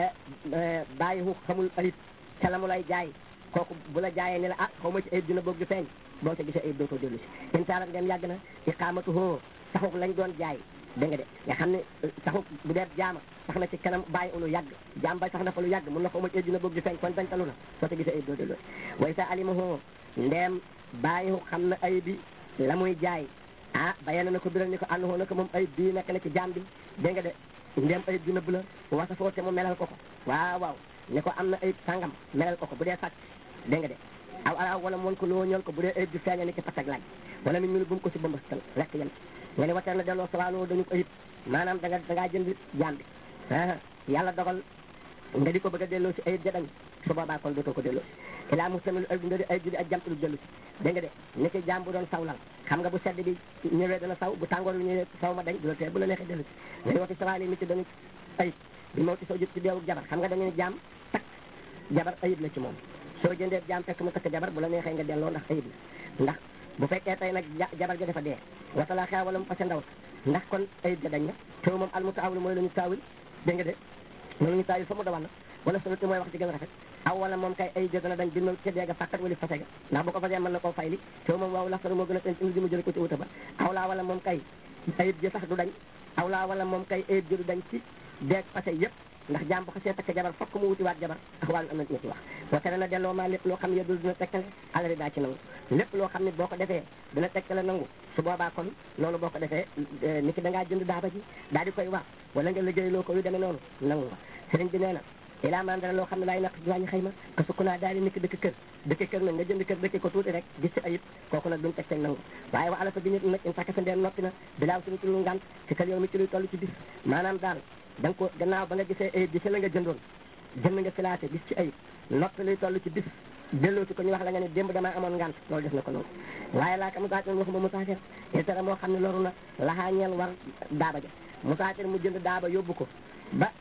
ne bàyyi hu xamul ayib ca la mu lay jaay kooku bu la jaayee ne la ah xaw ma ci ayib dina bëgg di feeñ boo ca gisee ayib dootoo dellu si in taarak dem yàgg na iqaamatu hoo saxuk lañ doon jaay dégg nga de nga xam ne saxuk bu dee jaama sax na ci kanam bàyyi lu yàgg jaam bay sax na fa lu yàgg mun na xaw ma ci ayib dina bëgg di feeñ kon dañ talu na soo ca gisee ayib doo dellu si way sa alima hoo ndeem bàyyi xam na ayib bi la muy jaay ah bayana na ko biral ni ko ànd hoo na ko moom ayib bii nekk na ci jaam bi dégg nga de ndeem ayib bi nëbb la wasa foo te mu melal ko ko waaw waaw ne ko am na ayib sàngam melal ko ko bu dee sàcc dégg nga de aw ala wala moon ko loo ñool ko bu dee ayib bi feeña ni ki patak laaj wala min ñu bu mu ko si bëmbastal rek yem nga ne wateer na delloo sawaaloo dañu ko ayib maanaam da nga da ngaa jënd jaam bi yàlla dogal nga di ko bëgg a delloo si ayib jadañ su boobaa kon dootoo ko delloo si ilaa mustamil ayib nga di ayib ji di ak jamtulu dellu si dégg nga de ni ki jaam bu doon sawlal xam nga bu sedd bi ñëwee dana saw bu tàngoor bi ñëwee saw ma dañ du la tee bu la neexee dellu si nga ne wati sawaali mi ci dañu ayib bi moo ci soo jot ci deewu jabar xam nga dañu ne jaam takk jabar ayib la ci moom soo jëndee jaam fekk mu takk jabar bu la neexee nga delloo ndax ayib la ndax bu fekkee tey nag jabar ja dafa dee watala xew wala mu fase ndaw ndax kon ayib ja dañ na tew moom al mu taawul mooy la ñu taawil dégg nga de loolu ñu taawil fa mu dawan na wala soluti mooy wax ci gën a rafet aw wala moom kay ayib ja dana dañ bi moom ca deega fàkkat wala fase ga ndax bu ko fasee mën na koo fay li tew moom waaw laxtaru moo gën a indi di mu jël ko ci wuta ba aw laa wala moom kay ayib ja sax du dañ aw laa wala moom kay ayib ja du dañ ci deeg fase yëpp ndax jaam bu xasee takk jabar fokk mu wutiwaat jabar ak wàllu am na ci wax wa tere na delloo maa lépp loo xam ne yedul dina tekkale alari daa ci nangu lépp loo xam ne boo ko defee dina tekkale nangu su boobaa kon loolu boo ko defee ni ki da ngaa jënd daaba ji daal di koy wax wala nga liggéey loo ko yu demee noonu nangu nga sëriñ bi nee na ilaa man dara loo xam ne laay naq wàññi xëy ma que sukk naa daal di nekk dëkk kër dëkk kër nag nga jënd kër dëkk ko tuuti rek gis ci ayib kooku nag duñ teg teg nangu waaye wa ala fa bi nit nag in sàkk sa ndeen noppi na bilaaw suñu ci lu ngant ci kër yow mi ci luy toll ci bis maanaam daal da nga ko gannaaw ba nga gisee ayib bi ci la nga jëndoon jënd nga filaate gis ci ayib noppi luy toll ci bis delloo ci ko ñu wax la nga ne démb damaa amoon ngant loolu def na ko noonu waaye laa ka musaafir waxuma musaafir itara moo xam ne loru na laxaa ñeel war daaba ja musaafir mu jënd daaba yóbbu ko ba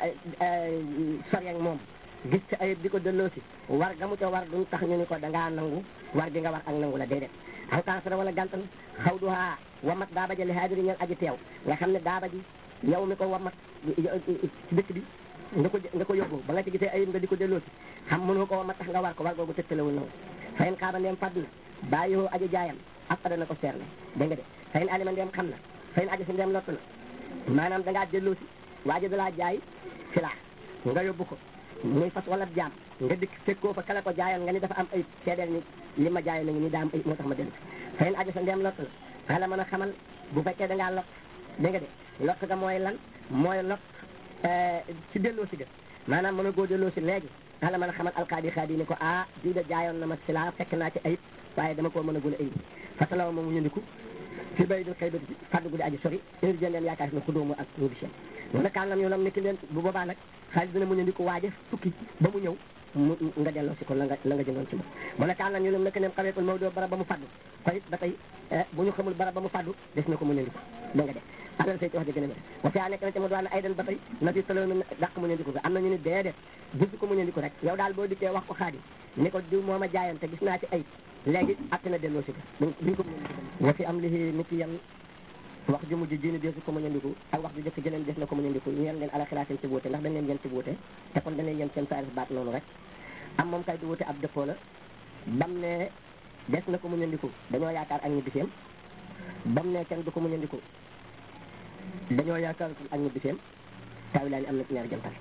sori ak moom gis ci ayib di ko delloo si war ga mu ca war duñ tax ñu ni ko da ngaa nangu war gi nga war ak nangu la déedéet aw kansara wala gàntal xaw du haa wamat daaba ja li haadiri ñeel aji teew nga xam ne daaba ji yow mi ko wamat ci dëkk bi nga ko nga ko yóbbu ba nga ci gisee ayib nga di ko delloo si xam mënoo ko wamat tax nga war ko war googu tëgtalewul nangu fayin xaaba ndeem fàdd na bàyyoo aji jaayam ak fada na ko seer ne dégg nga de fayin alima ndeem xam na fayin aji si ndeem lott na maanaam da ngaa delloo si waaji da laa jaay filaa nga yóbbu ko muy fas wala jaam nga dikk fekkoo fa kala ko jaayoon nga ni dafa am ayib seedeel ni li ma jaayoon na ngi ni daa am ayib moo tax ma dellu fa in aja sa ndeem lott la xala mën a xamal bu fekkee da ngaa lot dégg nga de lott ga mooy lan mooy lot ci delloo si ga maanaam mën a goo delloo si léegi xala mën a xamal alkaadi xaadi ni ko ah diw de jaayoon na ma si laa fekk naa ci ayib waaye dama koo mën a gën a indi fasalawa moom mu ñëndiku fi bay dul xëy ba di fàddu guddi aji sori indi jën leen yaakaar si ne xudóomu ak ñu biseen mu ne kaan nam ñu lam nekki leen bu boobaa nag xaalis dina mu ñëndiku waaje tukki ba mu ñëw mu nga delloo si ko la nga la nga jëndoon ci moom mu ne kaan nam ñu lam nekk neen xaweekul Maodo barab ba mu fàddu kon it ba tey bu ñu xamul barab ba mu fàddu des na ko mu ñëndiku da nga de alal say ci wax di gën a métti wa fi a nekk na ci mu doon ay den ba tey na fi talo mi dàq mu ñëndiku ga am na ñu ni déedéet gisu ko mu ñëndiku rek yow daal boo dikkee wax ko xaadi ni ko diw moo ma jaayoon te gis naa ci ay léegi atte na delloo si ko duñ ko mu ñëndiku wa fi am lihi nit ki yan wax ju mujj jiini deesu ko mu ñëndiku ak wax ju jëkk jëleen des na ko mu ñëndiku ñeen leen ala xilaatin ci wuute ndax dañ leen yéen ci wuute te kon dañ leen yéen seen saaris baat noonu rek am moom kay du wuute ab dëppoo la bam ne des na ko mu ñëndiku dañoo yaakaar ak ñu biseem bam ne kenn du ko mu ñëndiku dañoo yaakaar ak ñu biseem taawi laa ni am na ci ñaari jantal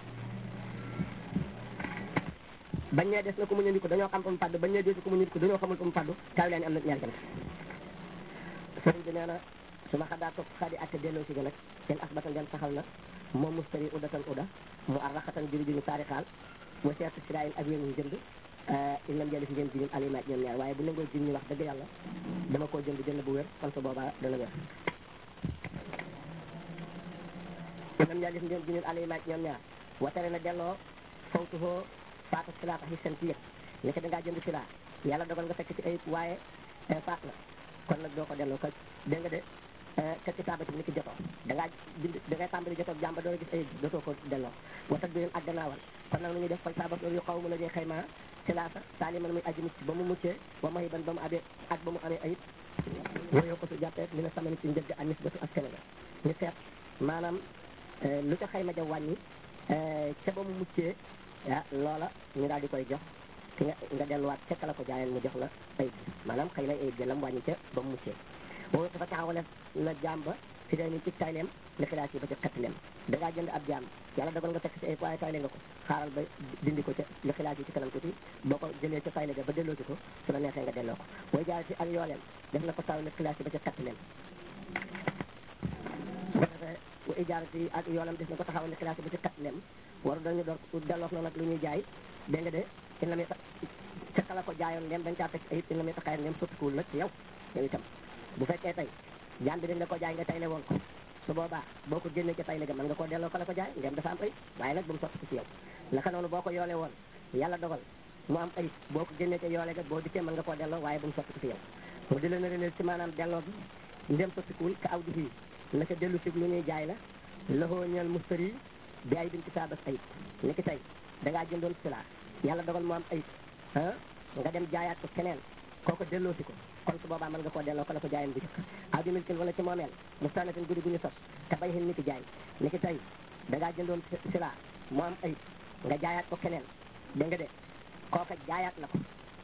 bañ ne des na ko mu ñëndiku dañoo xam fa mu fàddu bañ ne deesu ko mu ñëndiku dañoo xamul fa mu fàddu taawi laa ni am na ci ñaari jantal sëriñ bi nee na su ma xadaa topp xadi atte delloo si ga nag seen asbata ngeen saxal na moom mustari udatan uda mu arraxatan jëri ji ñu saari xaal wa seetu sirayin ak wéen ñu jënd il lam jëli si ngeen jiñum alimaaj ñoom ñaar waaye bu nangoo jiñ ñu wax dëgg yàlla dama koo jënd jënd bu wér kon su boobaa dana wér il lam jëli si ngeen jiñum alimaaj ñoom ñaar wa tere na delloo fawtuhoo faata silaa tax yi seen ci yëg ni ko dangaa jënd silaa yàlla dogal nga fekk ci ayib waaye faat na kon nag doo ko delloo ko dégg nga de ka ci taabati ni ki jotoo da ngaa bind da ngay tàmbali jotoo jàmba door a gis ay dootoo ko delloo watat bi ak gannaawal kon nag lu ñuy def fal saaba loolu yu xaw mu la ñuy xayma ci laasa saali man muy aji mucc ba mu muccee wa mayi ban ba mu amee ak ba mu amee ayib wooyoo ko su jàppee li na samani ci njëgg ak nisbatu ak Sénégal ñu seet maanaam lu ca xayma ja wàññi ca ba mu muccee ah loola ñu daal di koy jox ki nga nga delluwaat ca kala ko jaayeen mu jox la ayib maanaam xëy na ayib jëlam wàññi ca ba mu muccee boobu dafa taxawale na jaam ba fi day ni ci tayleem li xilaas yi ba ca xettileem da ngaa jënd ab jaam yàlla dogal nga fekk ci ay waaye tayle nga ko xaaral ba dindi ko ca li xilaas yi ci kanam tuuti boo ko jëlee ca tayle ga ba delloo ci ko su la neexee nga delloo ko booy jaay ci ak yooleem def na ko taw li xilaas yi ba ca xettileem su ko defee bu ijaarati ak yoolam def na ko taxawal li xilaas yi ba ca xettileem waru dañu door delloof na nag lu ñuy jaay dégg nga de in la muy ca kala ko jaayoon ndem dañ caa teg ayib in la muy taxaay ndem soppikuwul nag ci yow yow itam bu fekkee tey jaam bi dañ la ko jaay nga tayle woon ko su boobaa boo ko génnee ca tayle ga mën nga koo delloo ko la ko jaay ndem dafa am ayib waaye nag bu mu sotti ko ci yow naka noonu boo ko yoole woon yàlla dogal mu am ayib boo ko génnee ca yoole ga boo dikkee mën nga koo delloo waaye bu mu sotti ko ci yow mu di leen releel ci maanaam delloo bi ndem sottikuwul ka aw di fii naka dellu si lu ñuy jaay la loxoo ñeel mustari bi ay bin kitaabas ayib ni ki tey da ngaa jëndoon silaa yàlla dogal mu am ayib ah nga dem jaayaat ko keneen kooko delloo si ko kon su boobaa mën nga koo delloo ko la ko jaayan bu jëkk aw di milkin wala ci moomeel mustanatin guddi gu ñu sos te bay xin ni ki jaay ni ki tey da ngaa jëndoon silaa mu am ayib nga jaayaat ko keneen dégg nga de kooka jaayaat la ko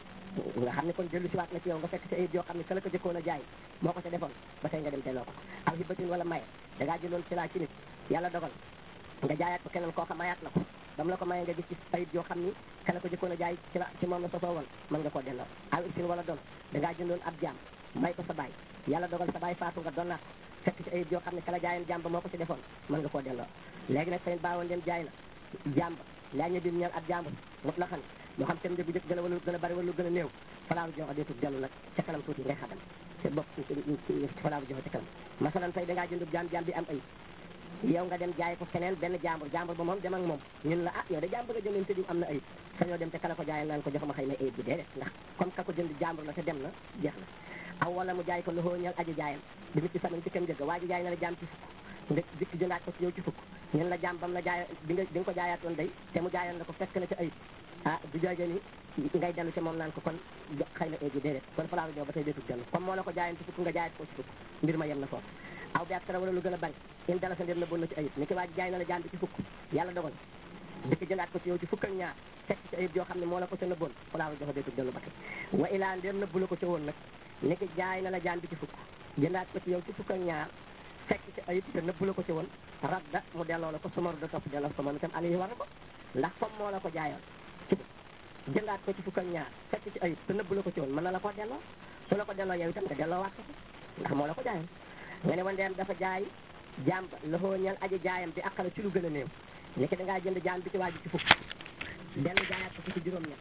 nga xam ne kon dellu siwaat na ci yow nga fekk ci ayib yoo xam ne ka la ko jëkkoon a jaay moo ko ca defoon ba tey nga dem delloo ko aw hibatin wala maye da ngaa jëndoon silaa ci nit yàlla dogal nga jaayaat ko keneen kooka mayaat la ko ba mu la ko mayee nga gis ci ayib yoo xam ni ka la ko jëkkoon a jaay ci la ci moom la sosoo woon mën nga koo delloo aw ibsin wala doon da ngaa jëndoon ab jaam may ko sa baay yàlla dogal sa baay faatu nga doon naat fekk ci ayib yoo xam ne ka la jaayoon jaam ba moo ko ci defoon mën nga koo delloo léegi nag seen baawoon leen jaay na jaam ba laa ñu dim ñeel ab jàmbur mut la xam moo xam seen njëg jëkk gën a wala lu gën a bari wala lu gën a néew falaabu joxe deetul dellu nag ca kanam tuuti ngay xadam te bopp ci falaabu joxe ca kanam masalan tey da ngaa jënd jaam jaam bi am ayib yow nga dem jaay ko keneen benn jàmbur jàmbur ba moom dem ak moom ñun la ah yow de jàmbur nga jëndoon te diw am na ayib sañoo dem te kala ko jaayal naan ko jox ma xëy na ayib bi déedéet ndax comme ka ko jënd jàmbur la te dem na jeex na aw wala mu jaay ko loxoo ñal aji jaayam bi nit ci samañ ci kenn jëgg waa ji jaay na la jaam ci fukk nga dikk jëndaat ko ci yow ci fukk ñun la jaam bam la jaay bi nga bi nga ko jaayaatoon day te mu jaayoon la ko fekk na ci ayib ah du jooje ni ngay dellu ci moom naan ko kon xëy na ayib bi déedéet kon falaaru jow ba tey deetul dellu comme moo la ko jaayoon ci fukk nga jaayat ko ci fukk mbir ma yem na foofu aw bi ak tara wala lu gën a bari in dala sa ndéem na bon na ci ayib ni ki waa ji jaay na la jaam bi ci fukk yàlla dogal dikk jëndaat ko ci yow ci fukk ak ñaar fekk ci ayib yoo xam ne moo la ko ca nëbboon falaaru joxe deetul dellu ba tey wa ilaa ndéem nëbbu la ko ca woon nag ni ki jaay na la jaam bi ci fukk jëndaat ko ci yow ci fukk ak ñaar fekk ci ayib te nëbbu la ko ci woon radda mu delloo la ko sumaru da topp delloo ko moom itam ali war na ko ndax comme moo la ko jaayoon ci jëndaat ko ci fukk ak ñaar fekk ci ayib te nëbb la ko ci woon mën na la ko delloo su la ko delloo yow itam nga delloo waat ko ndax moo la ko jaayoon nga ne wandeem dafa jaay jaam ba loxoo ñal aji jaayam bi àqala ci lu gën a néew ni ki da ngaa jënd jaam bi ci waaju ci fukk dellu jaayaat ko ci juróom-ñett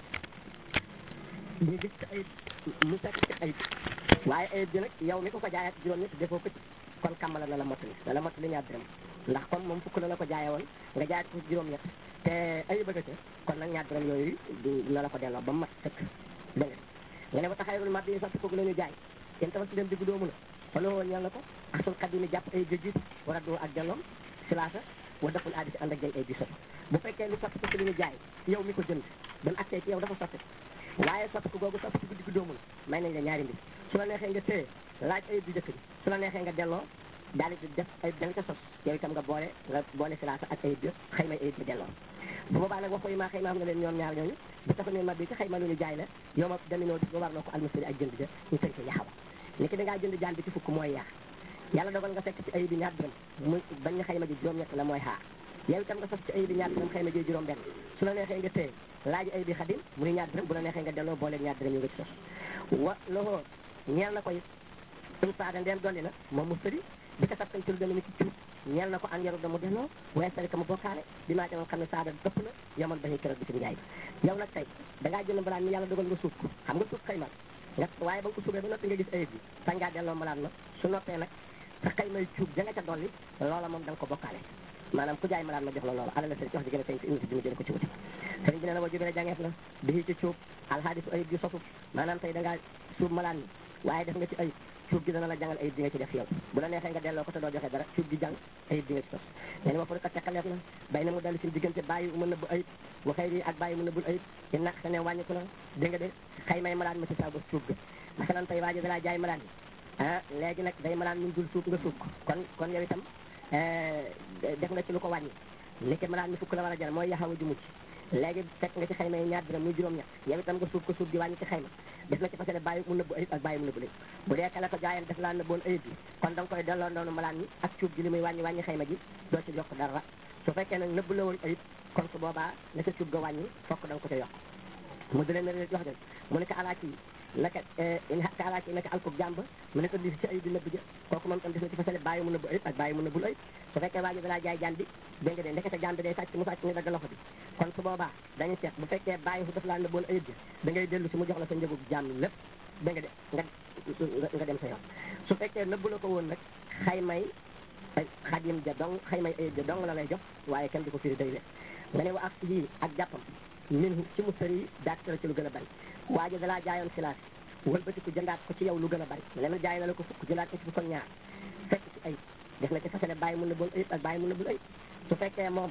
ñu gis ci ayib mu fekk ci ayib waaye ayib bi nag yow mi ko ko jaayaat juróom-ñett defoo ko ci kon kàmmala na la mottali na la mottali ñaar dërëm ndax comme moom fukk la la ko jaaye woon nga jaayaat ko ci juróom-ñett te ayib bëgg ca kon nag ñaar dërëm yooyu na la ko delloo ba mu mat sëkk dégg nga nga ne ba taxayrul mat yi sotti kooku la ñu jaay yéen tamit si dem diggu doomu la wala woon ñal na ko asul xadimi jàpp ay jëjjit war a doo ak delloom silaasa wa deful aadi si ànd ak jay ay di sotti bu fekkee lu sotti ko ci li ñu jaay yow mi ko jënd ba mu accee ci yow dafa sotti waaye sotti ko googu sotti ko diggu doomu la may nañ la ñaari mbir su la neexee nga téye laaj ayib bi jëkk bi su la neexee nga delloo daal di def ayib da nga ca sos yow itam nga boole nga boole silaasa ak ayib bi xëy may ayib bi delloo bu boobaa nag waxu yi maa xëy ma xam nga leen ñoom ñaar ñooñu bu tax ne ma bi ci xëy ma lu ñu jaay la yow ma daminoo di ba war loo ko almasiri ak jënd ja ñu tënk yaxawa ni ki da ngaa jënd jaan bi ci fukk mooy yaa yàlla dogal nga fekk ci ayib bi ñaar dërëm mu bañ na xëy ma ji juróom-ñett la mooy xaar yow itam nga sos ci ayib bi ñaar dërëm xëy ma ji juróom benn su la neexee nga téye laaj ayib bi xadim muy ñaar dërëm bu la neexee nga delloo boole ñaar dërëm yu nga ci sos wa loxoo ñeel na ko it um saada ndeem dolli na moom mu sëri bi ko sapkan ci lu demee ni ci cuub ñeel na ko an yaru da mu delloo waaye sari ka mu bokkaale bi maa demoon xam ne saada dëpp na yamal ba ñu keroog bi ci njaay bi yow nag tey da ngaa jënd mbalaan mi yàlla dogal nga suuf ko xam nga suuf xayma nga waaye ba nga ko suufee ba noppi nga gis ayib bi sañ ngaa delloo mbalaan ma su noppee nag sa xaymay cuub ja nga ca dolli loola moom da nga ko bokkaale maanaam ku jaay malaan ma jox la loola ala la sëriñ ci wax ji gën a feeñ ci indi bi mu jële ko ci wuti sëriñ bi ne la wa jubee jangeef na bii ci cuub alxaadisu ayib gi sosu maanaam tey da ngaa suub malaan mi waaye def nga ci ayib cuub gi dana la jàngal ayib di nga ci def yow bu la neexee nga delloo ko te doo joxe dara cuub gi jàng ayib di nga ci sos nee na ma fa ko teqaleef na bay na mu dalli suñu diggante bàyyi mën na bu ayib wa xëy ri ak bàyyi mën na bul ayib i naq sa ne wàññiku na dégg nga de xëy may malaan ma ci sa bos cuub ga masalan tey waaji dalaa jaay malaan bi ah léegi nag day malaan ñu dul suub nga suub ko kon kon yow itam def nga ci lu ko wàññi niki malaan mi fukk la war a jar mooy yaxawa ju mucc léegi fekk nga ci xayma yi ñaar dërëm muy juróom-ñett yow itam nga suuf ko suuf di wàññi ci xayma def na ci fasale bàyyi mu nëbbu ayib ak bàyyi mu nëbbu léegi bu dee kala ko jaayan def laa nëbboon ayib bi kon da nga koy delloo noonu malaan mi ak cuub gi li muy wàññi wàññi xayma ji doo ci yokk dara su fekkee nag nëbbu la woon ayib kon su boobaa la sa cuub ga wàññi fokk da nga ko ca yokk mu di leen ne jox den mu ne ko alaaki naka ka alaaki naka alkub jàmb mu ne ko di ci ayib bi nëbb ja kooku moom tam def na ci fasale bàyyi mu nëbbu ayib ak bàyyi mu nëbbul ayib su fekkee waa ji dalaa jaay jaan bi dégg nga de ndekete jaan bi day sàcc mu sàcc ñu dagg loxo bi kon su boobaa dañu seet bu fekkee bàyyi fu daf laa nëbboon ayib ja da ngay dellu si mu jox la sa njëgu jaam lépp dégg nga de nga nga dem sa yoon su fekkee nëbbu la ko woon nag xaymay xadim ja dong xaymay ayib ja dong la lay jox waaye kenn du ko firi day le nga ne wa ak yii ak jàppam min ci mu sëri daat la ci lu gën a bari waa ji dalaa jaayoon silaas wëlbatiku jëndaat ko ci yow lu gën a bari leneen jaay na la ko fukk jëndaat ko ci fukk ak ñaar fekk ci ayib def na ci fasale bàyyi mun na boon ayib ak bàyyi mun na bul ayib su fekkee moom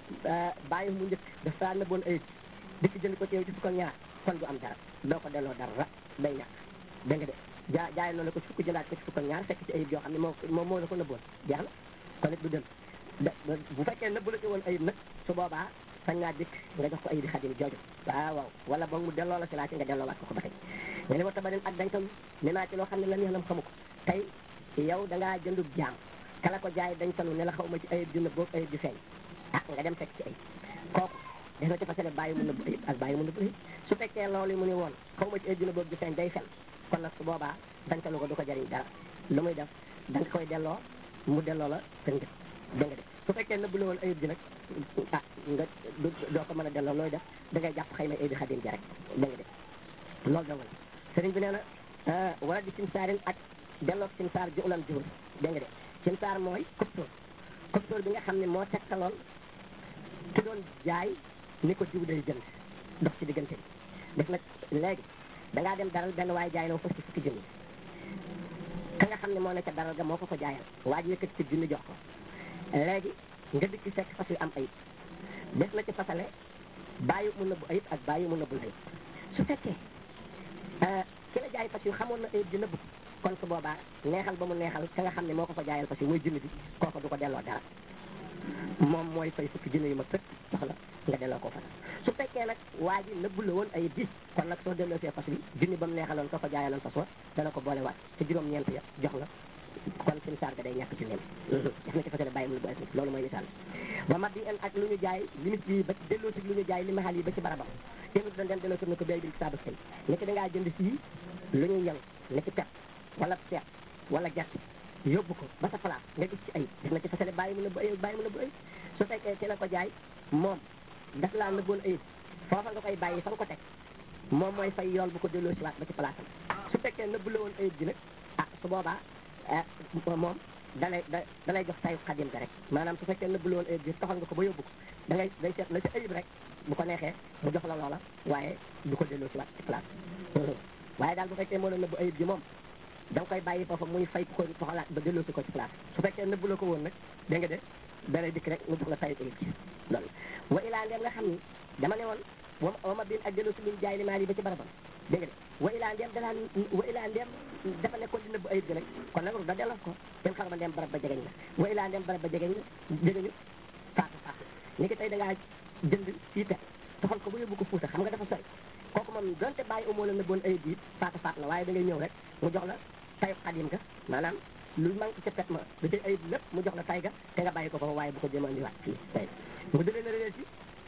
bàyyi mu njëkk dafa na boon ayib dikk jënd ko ci yow ci fukk ak ñaar kon du am dara doo ko delloo dara day ñàkk dégg nga de jaa jaay na la ko ci fukk jëndaat ko ci fukk ak ñaar fekk ci ayib yoo xam ne moo moom moo la ko nëbboon jeex na kon it du dem bu fekkee nëbbu la ci woon ayib nag su boobaa sañ naa dikk nga jox ko ayib xadim jooju waaw waaw wala boog mu delloo la si laa ci nga delloowaat ko ko ba tey nga ne ma tabarin ak dañtam ne naa ci loo xam ne la neexlam xamu ko tey yow da ngaa jëndub jaam kala ko jaay dañ tanu ne la xaw ma ci ayib ju nëbb boog ayib ju feeñ ah nga dem fekk ci ayib kooku def na ci fasale bàyyi mu nëbb ayib ak bàyyi mu nëbb ayib su fekkee loolu mu ni woon xaw ma ci ayib ju nëbb boog ju feeñ day fen kon nag su boobaa dañ tanu ko du ko jariñ dara lu muy def da nga koy delloo mu delloo la sa njëg dégg nga de su fekkee nëbb la woon ayib ji nag ah nga doo ko mën a delloo looy def da ngay jàpp xëy na ayib xadim ja rek dégg nga de loolu dong la sëriñ bi nee na wala di simsaarin ak delloo simsaar ju ulan juhur dégg nga de simsaar mooy koptóor koptóor bi nga xam ne moo tegtaloon ki doon jaay ni ko jiw day jënd dox ci diggante bi def nag léegi da ngaa dem daral benn waaye jaay la fas ci fukki junni ka nga xam ne moo nekk daral ga moo ko ko jaayal waa ji yëkkati ci junni jox ko léegi nga dikk ci fekk fas yu am ayib def na ci fasale bàyyi mu nëbbu ayib ak bàyyi mu nëbbul ayib su fekkee ki la jaay fas yu xamoon na ayib di nëbbu kon su boobaa neexal ba mu neexal ka nga xam ne moo ko ko jaayal fas yu muy junni bi kooku du ko delloo dara moom mooy fay fukki junni yu ma tëkk soxla nga delloo ko fas su fekkee nag waa ji nëbbu la woon ayib bi kon nag soo delloo see fas bi junni ba mu neexaloon ka ko jaayaloon fas wa dana ko boole waat te juróom-ñeent ya jox la kon suñu saar ga day ñàkk ci leen def na ci fasale bàyyi mu lu bu asnif loolu mooy misaal wa mat bi en ak lu ñu jaay limite bi ba delloo si lu ñu jaay li maxal yi ba ci barabam émi doon dem delloo si na ko béy bi saabu sëy ni ki da ngaa jënd fii lu ñuy yëng ni ki pep wala seet wala gerte yóbbu ko ba sa place nga gis ci ayib def na ci fasale bàyyi mu ne bu ayib bàyyi mu ne bu ayib su fekkee ci la ko jaay moom daf laa nëbboon ayib foofa nga koy bàyyi fa nga ko teg moom mooy fay yool bu ko delloo si waat ba ci place am su fekkee nëbbu la woon ayib bi nag ah su boobaa moom dalay da dalay jox tayu xadim ga rek maanaam su fekkee nëbbu la woon ayib bi toxal nga ko ba yóbbu ko da ngay day seet la ci ayib rek bu ko neexee mu jox la loola waaye du ko delloo si waat ci place waaye daal bu fekkee moo la nëbbu ayib bi moom da nga koy bàyyi foofa muy fay ko toxalaat ba delloo si ko ci place su fekkee nëbbu la ko woon nag dégg nga de dalay dikk rek mu jox la tayu ayib ci loolu wa ilaa ndeem nga xam ni dama ne woon wa wa ma bin ak delloo si luñ jaay li maal yi ba ci barabam dégg nga de wa ilaa ndeem danaa wa ilaa ndeem dafa nekkoon di nëbbu ayib gi rek kon nag da delloo ko dem xar ba ndeem barab ba jegeñ la wa ilaa ndeem barab ba jegeñ la jegeñu faatu faatu ni ki tey da ngaa jënd fii te toxal ko ba yóbbu ko fuuta xam nga dafa sori kooku moom donte bàyyi umoo la nëbboon ayib bi faatu faatu la waaye da ngay ñëw rek mu jox la tayu xadim ga maanaam lu manque ca pet ma da cay ayib lépp mu jox la tay ga te nga bàyyi ko foofu waaye bu ko jéem a indiwaat fii tey mu dëlee na réer ci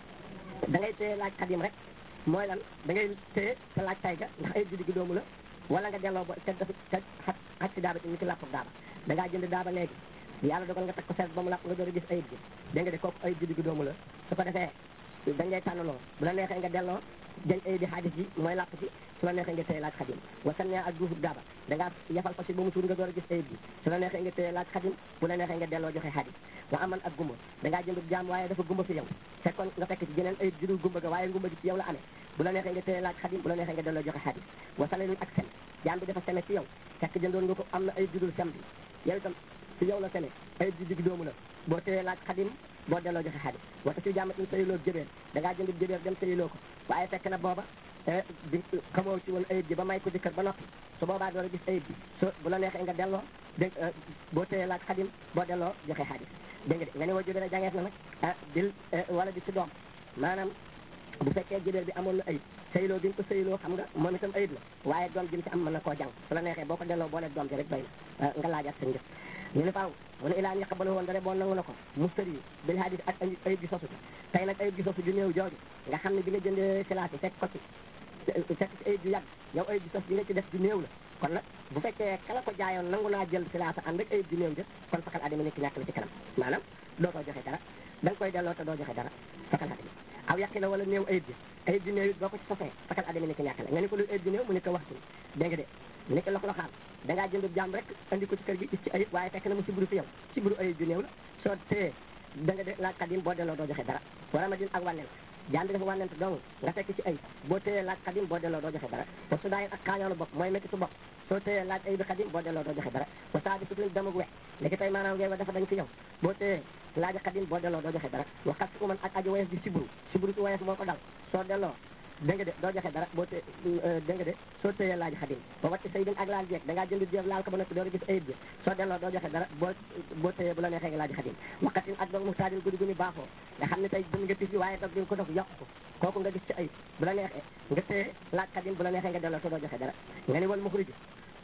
da ngay téye laaj xadim rek mooy lan da ngay téye sa laaj tay ga ndax ayib bi digg doomu la wala nga delloo ba ca dafa ca xat xat si daaba ci ni ki làpp daaba da ngaa jënd daaba léegi yàlla dogal nga teg ko seet ba mu làpp nga door a gis ayib bi dégg nga de kooku ayib bi digg doomu la su ko defee dañ lay tànnaloo bu la neexee nga delloo jël ayib bi xaadis ji mooy làpp ci su la neexee nga téye laaj xadim wasan ne ak duufub daaba da ngaa yafal ko si ba mu suur nga door a gis ayib bi su la neexee nga téye laaj xadim bu la neexee nga delloo joxe xaadis wa aman ak gumba da ngaa jënd jaam waaye dafa gumba fi yow fekkoon nga fekk ci jeneen ayib ji dul gumba ga waaye gumba gi ci yow la amee bu la neexee nga téye laaj xadim bu la neexee nga delloo joxe xaadis wa salalun ak sen jaam bi dafa seme ci yow fekk jëndoon nga ko am na ayib ji dul sem bi yow itam ci yow la seme ayib ji digg doomu la boo téye laaj xadim boo delloo joxe xaadis wata si jaam in sayiloo jëbeer da ngaa jënd jëbeer dem sayiloo ko waaye fekk na booba di xamoo ci woon ayib ji ba may ko jëkkër ba noppi su boobaa door a gis ayib bi so bu la neexee nga delloo dégg boo téye laaj xadim boo delloo joxe xaadis dégg nga de nga ne woo jëbeer a jàngeef na nag ah dil wala di ci doom maanaam bu fekkee jëbeer bi amoon na ayib sayiloo bi nga ko sayiloo xam nga moom itam ayib la waaye doom ji mu ci am mën na koo jàng su la neexee boo ko delloo boo leen doom ji rek doy na nga laajaat sa njëf ñu ne faaw mu ne ilaan yaqbalu woon dara boo nangu na ko mustari bil hadis ak ayib gi sosu tey nag ayib gi sosu ju néew jooju nga xam ne bi nga jëndee silaasi fekk ko ci fekk ci ayib ju yàgg yow ayib gi sos bi nga ci def ju néew la kon nag bu fekkee kala ko jaayoon nangu naa jël silaasa ànd ak ayib ju néew jë kon fakal adami nekk ñàkk la ci kanam maanaam dootoo joxe dara da nga koy delloo te doo joxe dara fakal adami aw yàqi la wala néew ayib ji ayib ju néew it boo ko ci sosee fakal adami nekk ñàkk la nga ni ko lu ayib ju néew mu ne ko waxtu dégg nga de ni ko lox loxaal da ngaa jënd jaam rek andi ko ci kër gi gis ci ayib waaye fekk na mu siburu fi yow siburu ayib ju néew la soo téye da nga de laaj xadim boo delloo doo joxe dara wala ma din ak wànnent jaam bi dafa wànnent dong nga fekk ci ayib boo téyee laaj xadim boo delloo doo joxe dara wa su daayin ak kaañoonu bopp mooy métti su bopp soo téyee laaj ayib xadim boo delloo doo joxe dara wa saa di sutuñ damug wex léegi tey maanaam ngay wa dafa dañ fi yow boo téyee laaj xadim boo delloo doo joxe dara wa xas uman ak aji wayes di siburu siburu si wayes moo ko dal soo delloo dégg nga de doo joxe dara boo té dégg nga de soo téyee laaj xadim ba wàcc say bin ak laal jeeg da ngaa jënd jeeg laal ko ba noppi door a gis ayib bi soo delloo doo joxe dara boo boo téyee bu la neexee nga laaj xadim waqatin ak doog mu taadin guddi gu ni baaxoo nga xam ne tey jënd nga tis bi waaye dog di nga ko dog yokk ko kooku nga gis ci ayib bu la neexee nga téye laaj xadim bu la neexee nga delloo te doo joxe dara nga ni wal muxriju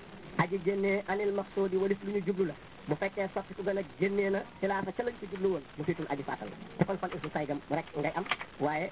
aji génnee anil maqsuudi walis lu ñu jublu la bu fekkee sotti ku gën a génnee na xilaafa ca lañ ko jublu woon mu fiitul aji faatal la te kon fan isu saygam rek ngay am waaye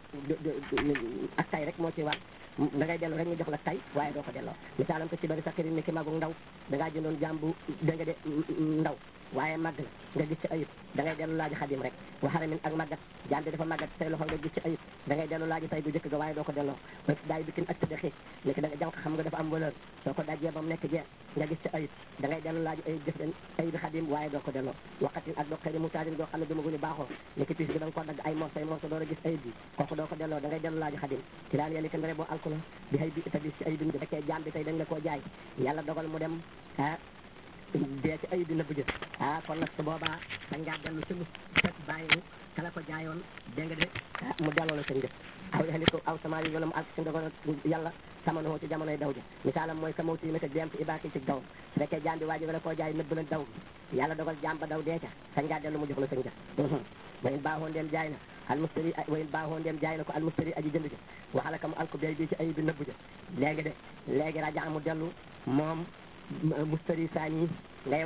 ak tay rek moo ci war da ngay dellu rek ñu jox la tay waaye doo ko delloo misaalam ko ci bari sakkirin ni ki magu ndaw da ngaa jëndoon jàmbu da nga de ndaw waaye màgg na nga gis ci ayib da ngay dellu laaji xadim rek wa xaramin ak màggat jaam bi dafa màggat say loxo nga gis ci ayib da ngay dellu laaji tay bu jëkk ga waaye doo ko delloo ba daay bikin ak tëdde xiig ni ki da nga jànq xam nga dafa am valeur soo ko dajee ba mu nekk jeex nga gis ci ayib da ngay dellu laaji ayib jëf den ayib xadim waaye doo ko delloo waqatin ak doo xëy mu taadin doo xam ne dama ni baaxoo ni ki piis bi da nga ko dagg ay morso ay morso door a gis ayib bi kooku doo ko delloo da ngay dellu laaji xadim ci daan yéen kenn boo alku la bi xëy bi itabis ci ayib bi bu fekkee jaam bi tey dañ la koo jaay yàlla dogal mu dem ah dee ci ayib bi nëbb jë ah kon nag su boobaa dañ ngaa dellu ci mu fekk bàyyi kala ko jaayoon dégg nga de mu delloo la sa njëf aw yaxli ko aw sama yi wala mu alk si ndogal yàlla samanoo ci jamonoy daw ja misaalam mooy ka mawti méta dem ci ibaaki ci daw su fekkee jaam bi waa ji wala koo jaay nëbb la daw bi yàlla dogal jaam ba daw dee ca sañ ngaa dellu mu jox la sa njëf wayin baaxoo ndeem jaay na al mustari wayin baaxoo ndeem jaay na ko al mustari aji jënd ja waxala ka mu alko bay bi ci ayib bi nëbb ja léegi de léegi raja mu dellu moom mustari saani ngay wax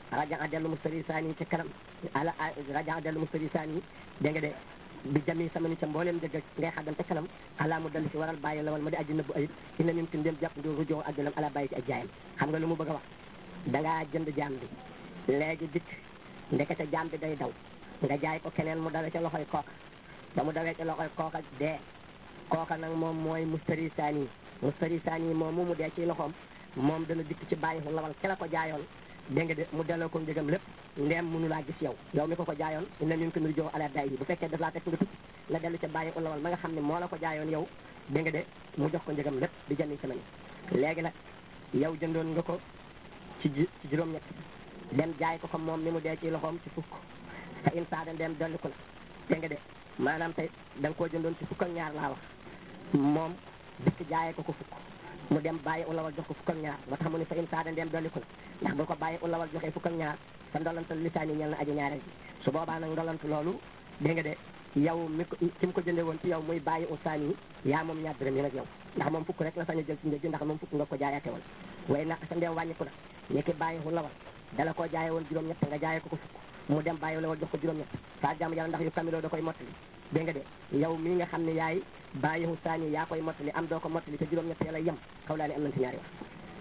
raja dellu mustari saani ca kanam ala raja dellu mustari saani dégg nga de bi jami sama ni ca mbooleem dëgg ngay xaddam ca kanam ala mu dellu si waral bàyyi la wal ma di aji nëbbu ayib ina nim tin dem jàpp ndi rujoo ak dalam ala bàyyi ci ak jaayam xam nga lu mu bëgg a wax dangaa jënd jaam bi léegi dikk ndekete jaam bi day daw nga jaay ko keneen mu dawe ca loxoy kooka ba mu dawee ca loxoy kooka dee kooka nag moom mooy mustari saani mustari saani moom mu mu dee ci loxoom moom dana dikk ci bàyyi xu lawal ca la ko jaayoon dégg nga de mu delloo ko njëgam lépp ndeem mënu laa gis yow yow mi ko ko jaayoon ina ñun ko nur jow ala day yi bu fekkee daf laa teg nga tukki la dellu ca bàyyi xu lawal ma nga xam ne moo la ko jaayoon yow dégg nga de mu jox ko njëgam lépp di jëndi sama ni léegi nag yow jëndoon nga ko ci ci juróom-ñett dem jaay ko ko moom ni mu dee ci loxoom ci fukk fa in saada ndeem dolli ko la dégg nga de maanaam tey da nga koo jëndoon ci fukk ak ñaar laa wax moom dikk jaayee ko ko fukk mu dem bàyyi ulawal jox ko fukk ak ñaar moo tax mu ne fa in saada ndeem dolli ko la ndax bu ko bàyyi ulawal joxee fukk ak ñaar sa ndolantal lisaani ñel na aji ñaareel ji su boobaa nag ndolantu loolu dégg nga de yow mi ko ki mu ko jëndee woon ci yow muy bàyyi usaani yi yaa moom ñaar dërëm yi nag yow ndax moom fukk rek la sañ a jël ci njëg ndax moom fukk nga ko jaayaate woon way naq sa ndeem wàññiku na ni ki bàyyi ulawal dala koo jaaye woon juróom-ñett nga jaayee ko ko fukk mu dem bàyyi ulawal jox ko juróom-ñett saa jàmm yàlla ndax yu kamiloo da koy mottali dégg nga de yow mii nga xam ne yaay bàyyi usaani yaa koy mottali am doo ko mottali te juróom-ñett ya lay yem xaw laa ne am nañ ci ñaari wax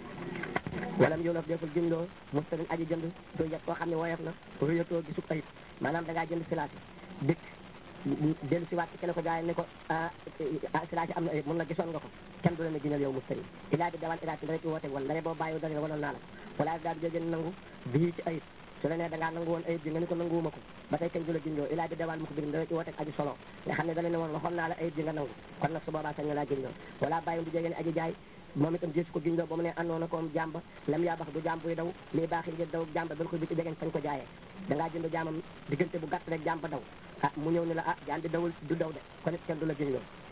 walam yow nag deful jëndoo mustarin aji jënd du yet koo xam ne woyof na ruyatoo gisub ayib maanaam da ngaa jënd silaasi dikk dellu si waat ci kenn ko jaay ne ko silaasi am na ayib mun la gisoon nga ko kenn du la ne ginal yow mustarin ilaa bi dawal ilaa ci dara ci woote wan dara boo bàyyi dara wanoon naa la wala daal di jógeen nangu bii ci ayib su la nee da ngaa nangu woon ayib bi nga ni ko nanguwuma ko ba tey kenn du la gindoo ilaa bi dawal mu ko birim dara ci woote aji solo nga xam ne da la ne woon waxoon naa la ayib bi nga nangu kon nag su boobaa sañ nga laa gindoo wala bàyyi bu jógeen aji jaay moom itam gis ko gindoo ba mu ne àndoon na koom jàmba lam yaa bax du jàmb buy daw lii baaxi ngir daw jàmba dal ko bi ci jegeen fañ ko jaayee da ngaa jënd jaamam diggante bu gàtt rek jàmba daw ah mu ñëw ni la ah jaam bi dawul du daw de kon it kenn du la gindoo